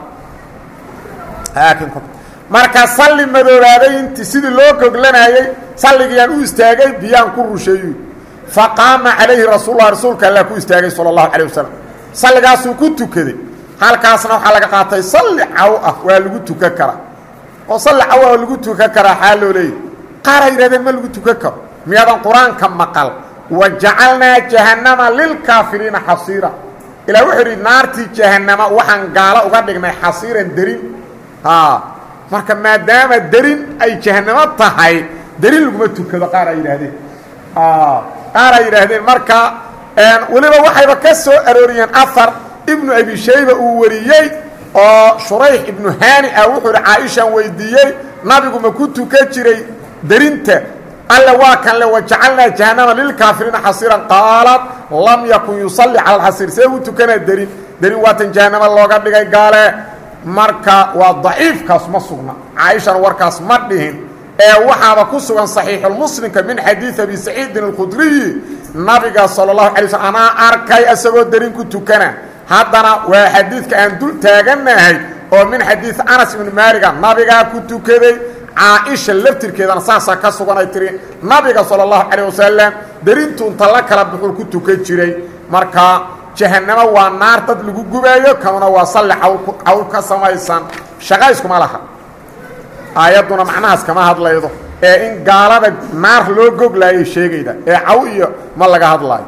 marka salli madoobaaday inti sidii loo goglanayey salligiyaan u istaagay biyaan ku rusheeyu faqaama calayhi rasuullah rasuulka allah ku istaagay sala allahu calayh wasalam salligaasuu ku tukaday halkaasna waxaa laga qaatay salli caw ah waa lagu tukan karaa oo salli caw ah lagu tukan karaa xaa loo leeyahy qaaraa yidhahdeen ma lagu tukan karo miyaadan qur-aanka maqal wa jacalnaa jahannama lilkaafiriina xasiira ilaa wuxuu yidhi naartii jahannama waxaan gaalo uga dhignay xasiiran derin marka maadaama derin ay jahannamo tahay derin laguma tukado qaar ay yidhaahdeen qaar ay yidhaahdeen marka weliba waxayba ka soo arooriyeen afar ibnu abi shayba uu wariyey oo shurayx ibnu haani ah wuxuu ihi caaishaan weydiiyey nabigu ma ku tukan jiray derinta alle waa kan le wajacalnaa jahannama lilkaafiriina xasiiran qaalad lam yakun yusalli cala alxasiir see u tukanaa derin derin waatan jahannamo looga dhigay gaale marka waa daciifkaas ma sugna caaishana warkaas ma dhihin ee waxaaba ku sugan saxiixulmuslimka min xadiid abi saciidin alkhudriyi nabiga sala allahu alay slm anaa arkay isagoo derin ku tukana haddana waa xadiidka aan dul taaganahay oo min xadiid anas ibni maaliga nabigaa ku tukaday caaisha laftirkeedana saasaa ka suganay tiri nabiga sala allahu calayh wasalam derintu inta la kala buxuu ku tukan jiray marka jahannamo waa naar dad lagu gubaayo kanuna waa salli cawl ka samaysan shaqayskuma laha aayadduna macnahaas kama hadlaydo ee in gaalada naar loo goglaayay sheegayda ee caw iyo ma laga hadlaayo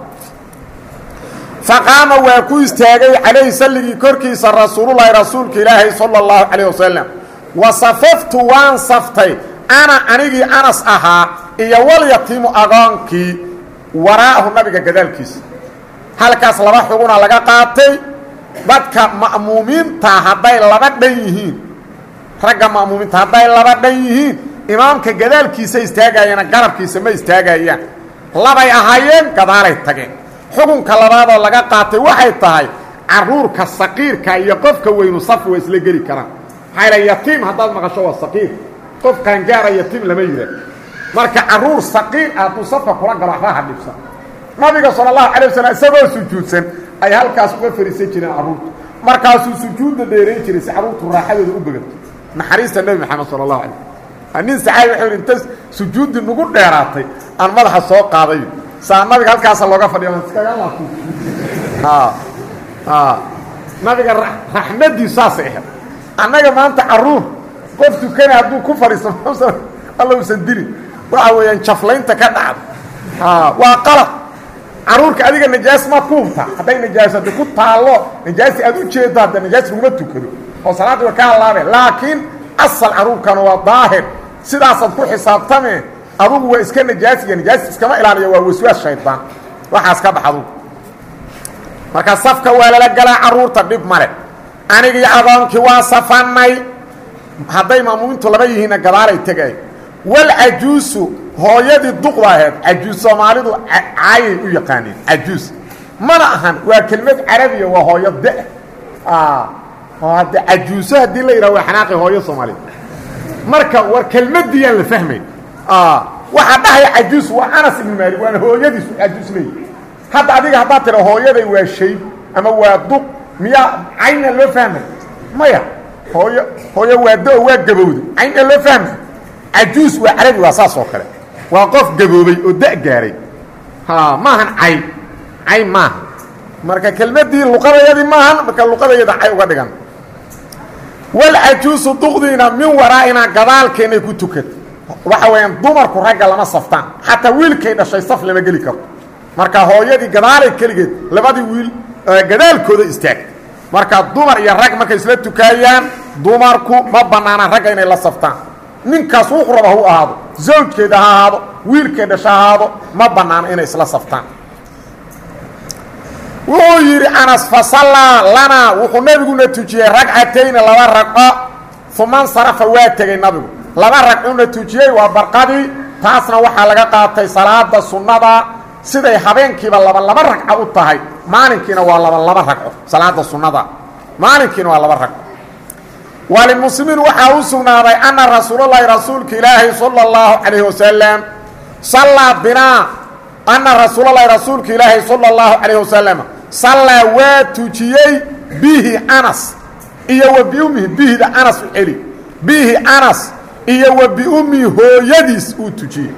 faqaama waa ku istaagay calayhi salligii korkiisa rasuululahi rasuulka ilaahay sala allahu calayh wasalam wa safaftu waan saftay ana anigii anas ahaa iyo walyatiimu agoonkii waraa'ahu nabiga gadaalkiisa halkaas laba xuguna laga qaatay dadka ma'muumiinta hadday laba dhan yihiin ragga ma'muumiinta hadday laba dhan yihiin imaamka gadaalkiisa istaagayana garabkiisa ma istaagayaan labay ahaayeen gadaalay tageen xukunka labaadoo laga qaatay waxay tahay caruurka saqiirka iyo qofka weynu safi waa isla geli karaan maxaa la yatiim haddaad maqasho waa saqiir qof qaangaara yatiim lama yidhaah marka caruur saqiir ah hadduu safka kula galo waxba ha dhibsan nabiga sala allahu calay wasalam isagoo sujuudsan ay halkaas uga fariisan jireen carruurtu markaasuu sujuudda dheerayn jiray si carruurtu raaxadooda u begato naxariista nebi maxamed sala allahu alay nin saxaabi wuxuu yidhi inta sujuuddii nagu dheeraatay aan madaxa soo qaaday saa nabiga halkaasa looga fadhiya iskaga laabto nabiga raxmadiisu saasay ahayd annaga maanta carruur qof tukana hadduu ku fadhiisto alla usan dilin waxa weeyaan jaflaynta ka dhacda waa qalad caruurka adiga najaas maad ku hubtaa hadday najaasada ku taallo najaasi aad u jeeddo hadda najaas laguma tukado oo salaaddii wa ka hallaabe laakiin asal caruurkana waa daahir sidaasaad ku xisaabtame adugu waa iska najaasiya najaas iskama ilaaliya waa waswaas shaydaan waxaas ka bax adugu marka safka waa lala galaa carruurta dhib male anigii adoonkii waa safannay hadday maamuumintu laba yihiinna gadaalay tegay walcajuusu hooyadii duqda aheed cajuus soomaalidu caayay u yaqaaneen cajuus mana ahan waa kelmad carabiya waa hooyo da hadde cajuuso haddii la yidhaha waa xanaaqi hooyo soomaaliyed marka war kelmaddiiyaan la fahmayn waxaa dhahaya cajuus waa anas ibnu maalik waana hooyadiisu cajuus leeyi hadda adiga haddaad tira hooyaday waa shayb ama waa duq miyaa caynna loo fahmay maya hooyo hooyo waa do waa gabowda caynna loo fahmay cajuus waa carabi waa saas oo kale waa qof gaboobay oo da gaaray maahan cayn cayn maaha marka kelmaddii luqadayadii maahan marka luqadayada cay uga dhigan walcajuusu duqdiina min waraa'inaa gadaalkeennay ku tukata waxa weeyaan dumarku ragga lama saftaan xataa wiilkay dhashay saf lama geli karto marka hooyadii gadaalay keligeed labadii wiil gadaalkooda istaagta marka dumar iyo rag markay isla tukaayaan dumarku ma bannaanaan ragga inay la saftaan ninkaas wuxu raba hu ahaado zawjkeeda ha ahaado wiilkay dhasha ha ahaado ma bannaano inay isla saftaan wuxuu yidhi anas fasallaa lanaa wuxuu nebiguna tujiyey ragcatayni laba ragco uma nsarafa waa tegey nabigu laba ragcuna tujiyey waa barqadii taasna waxaa laga qaatay salaada sunnada siday habeenkiiba laba laba ragco u tahay maalinkiina waa laba laba ragco salaada sunnada maalinkiina waa laba ragco walimuslimiin waxaa u sugnaaday anna rasuulalahi rasuulka ilaahi sala اllahu calayh wasalam sallaa binaa anna rasuulalahi rasuulka ilaahi sala اllahu calayh wasalam sallaa waa tujiyey bihi anas iyo wa biummihi bihida anas u celi bihi anas iyo wa biummihi hooyadiis uu tujiyey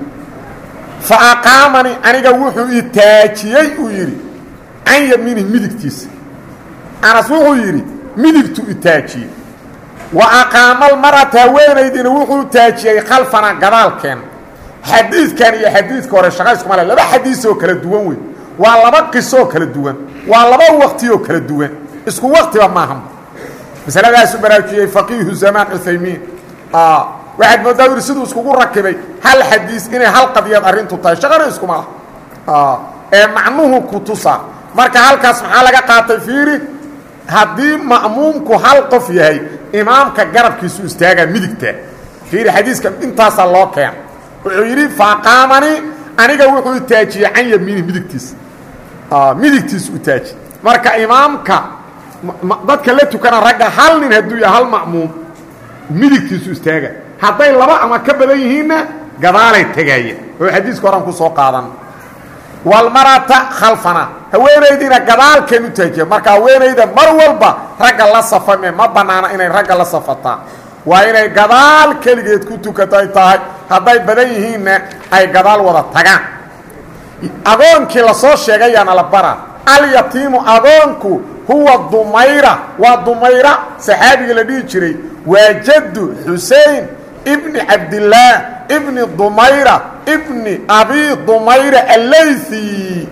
fa aqaamanii aniga wuxuu i taajiyey uu yidhi can yamiinihi midigtiisa anas wuxuu yidhi midigtu i taajiyey wa aqaama almarata haweenaydina wuxuu taajiyey khalfana gadaalkeen xadiidkan iyo xadiidka hore shaqayskuma le laba xadiisoo kala duwan wey waa laba qisoo kala duwan waa laba waqtiyoo kala duwan isku waqtiba maaha masaladaasu baraajiyey faqiihu zamaan cuthaymiin waxaad moodaa yidhi siduu iskugu rakibay hal xadiis inay hal qadiyad arrintu tahay shaqana iskuma laha ee macnuhu ku tusa marka halkaas maxaa laga qaatay fiiri haddii ma'muumku hal qof yahay imaamka garabkiisu istaagaa midigta fiiri xadiiska intaasaa loo keena wuxuu yidhi faaqaamani aniga wuxuu itaajiyey can yamiini midigtiisa midigtiisu utaaji marka imaamka dadka la tukana ragga hal nin hadduu yahay hal ma'muum midigtiisu istaaga hadday laba ama ka badan yihiinna gadaalay tegaaya oo xadiiska horan ku soo qaadan walmarata khalfana haweenaydiina gadaalkeen u taajiya marka haweenayda mar walba ragga la safame ma bannaana inay ragga la safataa waa inay gadaal keligeed ku tukatay tahay hadday badan yihiinna ay gadaal wada tagaan agoonkii lasoo sheegayaana la bara alyatiimu agoonku huwa dumayra waa dumayra saxaabiga la dhihi jiray waa jaddu xusein ibni cabdillaah ibni dumayra ibni abi dumayra allaythi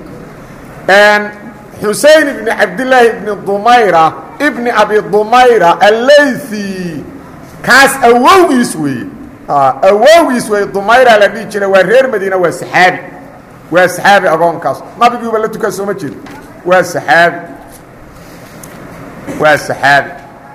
xusein ibni cabdillaahi ibni dumayra ibni abi dumayra allaythi kaas awowgiis weeye awowgiis weeye dumayra la dhihi jiray waa reer madiina waa saxaabi waa saxaabi agoonkaas nabiguuba la tukan sooma jeedo waa saxaabi waa saxaabi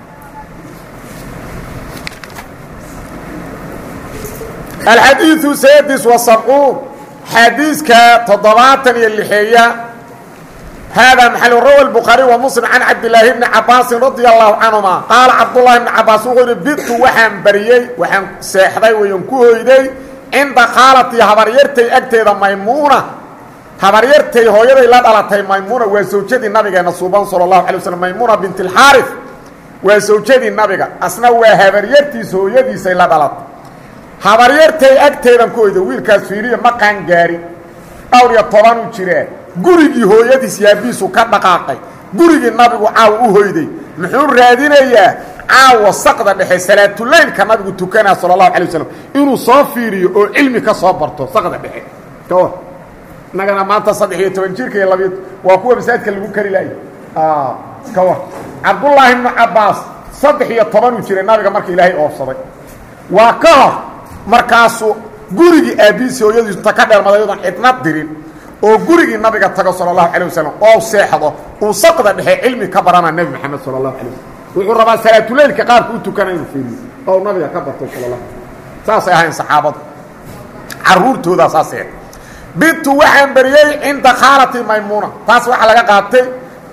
alxadiiثu sadis وasabcuun xadiiska toddobaatan iyo lixeeya hada maxal rawa الbukhaariي wa mslim can cabdilaahi bni cabaasin radia allahu canهuma qaala cabdullahi bni cabaas wuxuu yihi bitu waxaan bariyey waxaan seexday wayan ku hoyday cinda khaalatii habaryartay agteeda maymuuna habaryartay hooyaday la dhalatay maymuuna waa sawjadii nabigeena suuban salى اlahu alay waslm maymuuna bint اlxaariث waa sawjadii nabiga asna waa habaryartiis hooyadiisay la dhalatay habaryartay agteedan ku hoyda wiilkaas fiiriya ma qaangaarin dhowr iyo tobanuu jiree gurigii hooyadiis yaabiisu ka dhaqaaqay gurigii nabigu caawa u hoyday muxuu raadinayaa caawa saqda dhexe salaatulaylka nabigu tukanaa sala allahu alay waslm inuu soo fiiriyo oo cilmi ka soo barto saqda dhexe kawar innagana maanta saddex iyo toban jirka iyo labiyo waa kuwa masaajidka lagu kari laayay kawar cabdullaahi ibnu cabbaas saddex iyo tobanuu jiray nabiga marka ilaahay oofsaday waa ka hor markaasuu gurigii aabbihiisi hooyadiisu inta ka dheermaday yadoon cidna dirin oo gurigii nabiga tago sala allahu calay wasalam oo seexdo uu saqda dhexe cilmi ka baranaa nebi moxamed sala allahu alay waslm wuxuu rabaa salaatuleylka qaabka u tukana inuu fiiriyo oo nabiga ka barto sala allah saasay ahayn saxaabadu caruurtoodaa saasee bintu waxaan bariyey cinda khaalati maymuuna taas waxaa laga qaatay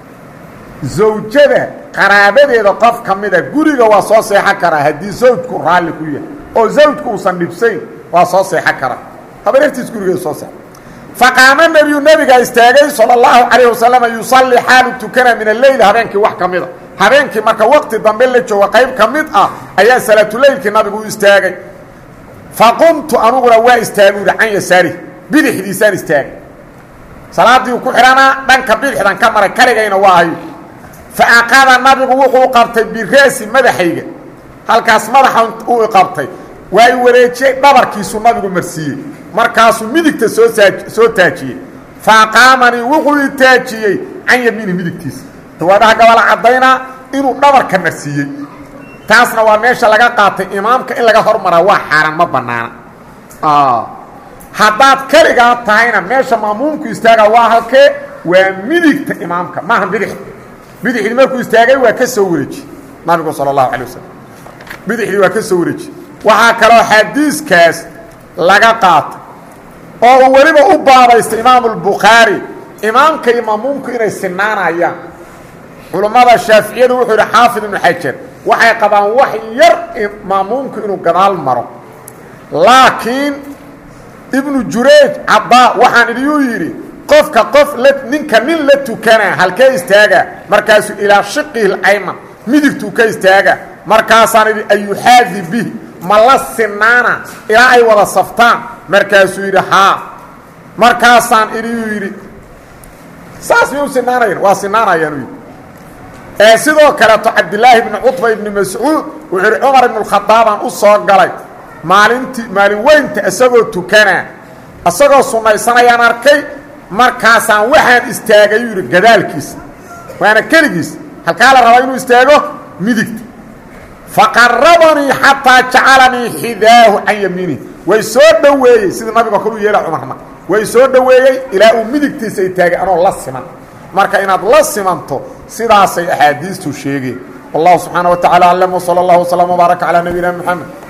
zawjada qaraabadeeda qof ka mida guriga waa soo seexan karaa haddii zawjku raalli ku yahay oo zawjku uusan dhibsayn waa soo seexan karaa habareertiis gurigeeda soo seexa faqaama nebiyu nebigaa istaagay sala allahu calayh wasalama yusalli xaalu tukana min alleyl habeenkii wax ka mida habeenkii marka waqti dambe la jooga qayb ka mid ah ayaa salaatuleylkii nabigu u istaagay faqumtu anuguna waa istaagu yidhi can yasaari bidixdiisaan istaagay salaaddii uu ku xidhanaa dhanka bidixdan ka maray kaligayna waa ahayo fa aqada nabigu wuxuu qabtay biraasi madaxayga halkaas madaxa uu qabtay waa i wareejiyey dhabarkiisu nabigu marsiiyey markaasuu midigta soo saa soo taajiyey fa aqaamanii wuxuu i taajiyey can yamiini midigtiisa riwaadaha gabala caddaynaa inuu dhabarka marsiiyey taasna waa meesha laga qaatay imaamka in laga hormaraa waa xaaraan ma bannaana haddaad keligaa tahayna meesha maamuumku istaagaa waa halkee waa midigta imaamka maaha bidix bidixdii markuu istaagay waa ka soo wareeji nabigu sala allahu calay wasalam bidixdii waa ka soo wareeji waxaa kaloo xadiiskaas laga qaatay oo uu weliba u baabaystay imaamu albukhaari imaamka iyo maamuumku inay sinaanayaan culummada shaaficiyadu wuxuu yidhi xaafid ibnu xajar waxay qabaan wax yar maamuumku inuu gadaal maro laakiin ibnu jurayj caddaa waxaan idiyuu yidhi qofka qof la ninka nin la tukanaa halkee istaaga markaasuu ilaa shiqihi lcayman midigtuu ka istaaga markaasaan idhi ayuxaadi bihi ma la sinaana ilaa ay wada saftaan markaasuu yidhi haa markaasaan idiyuu yidhi saas miyuu sinaanayan waa sinaanayaan yidhi ee sidoo kaleeto cabdilaahi bni cutba ibni mascuud wuxuu yidhi cumar ibnu khadaabaan u soo galay maalintii maalin weynta isagoo tukanaa isagoo sunnaysanayaan arkay markaasaan waxaan istaagay yuu yidhi gadaalkiisa waana keligiis halkaa la rabaa inuu istaago midigta faqarabanii xataa jacalanii xidaahu can yamiinihi way soo dhoweeyey sidii nabiga kor u yeela cumarna way soo dhoweeyey ilaa uu midigtiisa ay taagay anoo la siman marka inaad la simanto sidaasay axaadiistu sheegeen wallahu subxaana wa tacala aclam wsala allahu wslam wbaaraka calaa nabiyina moxamed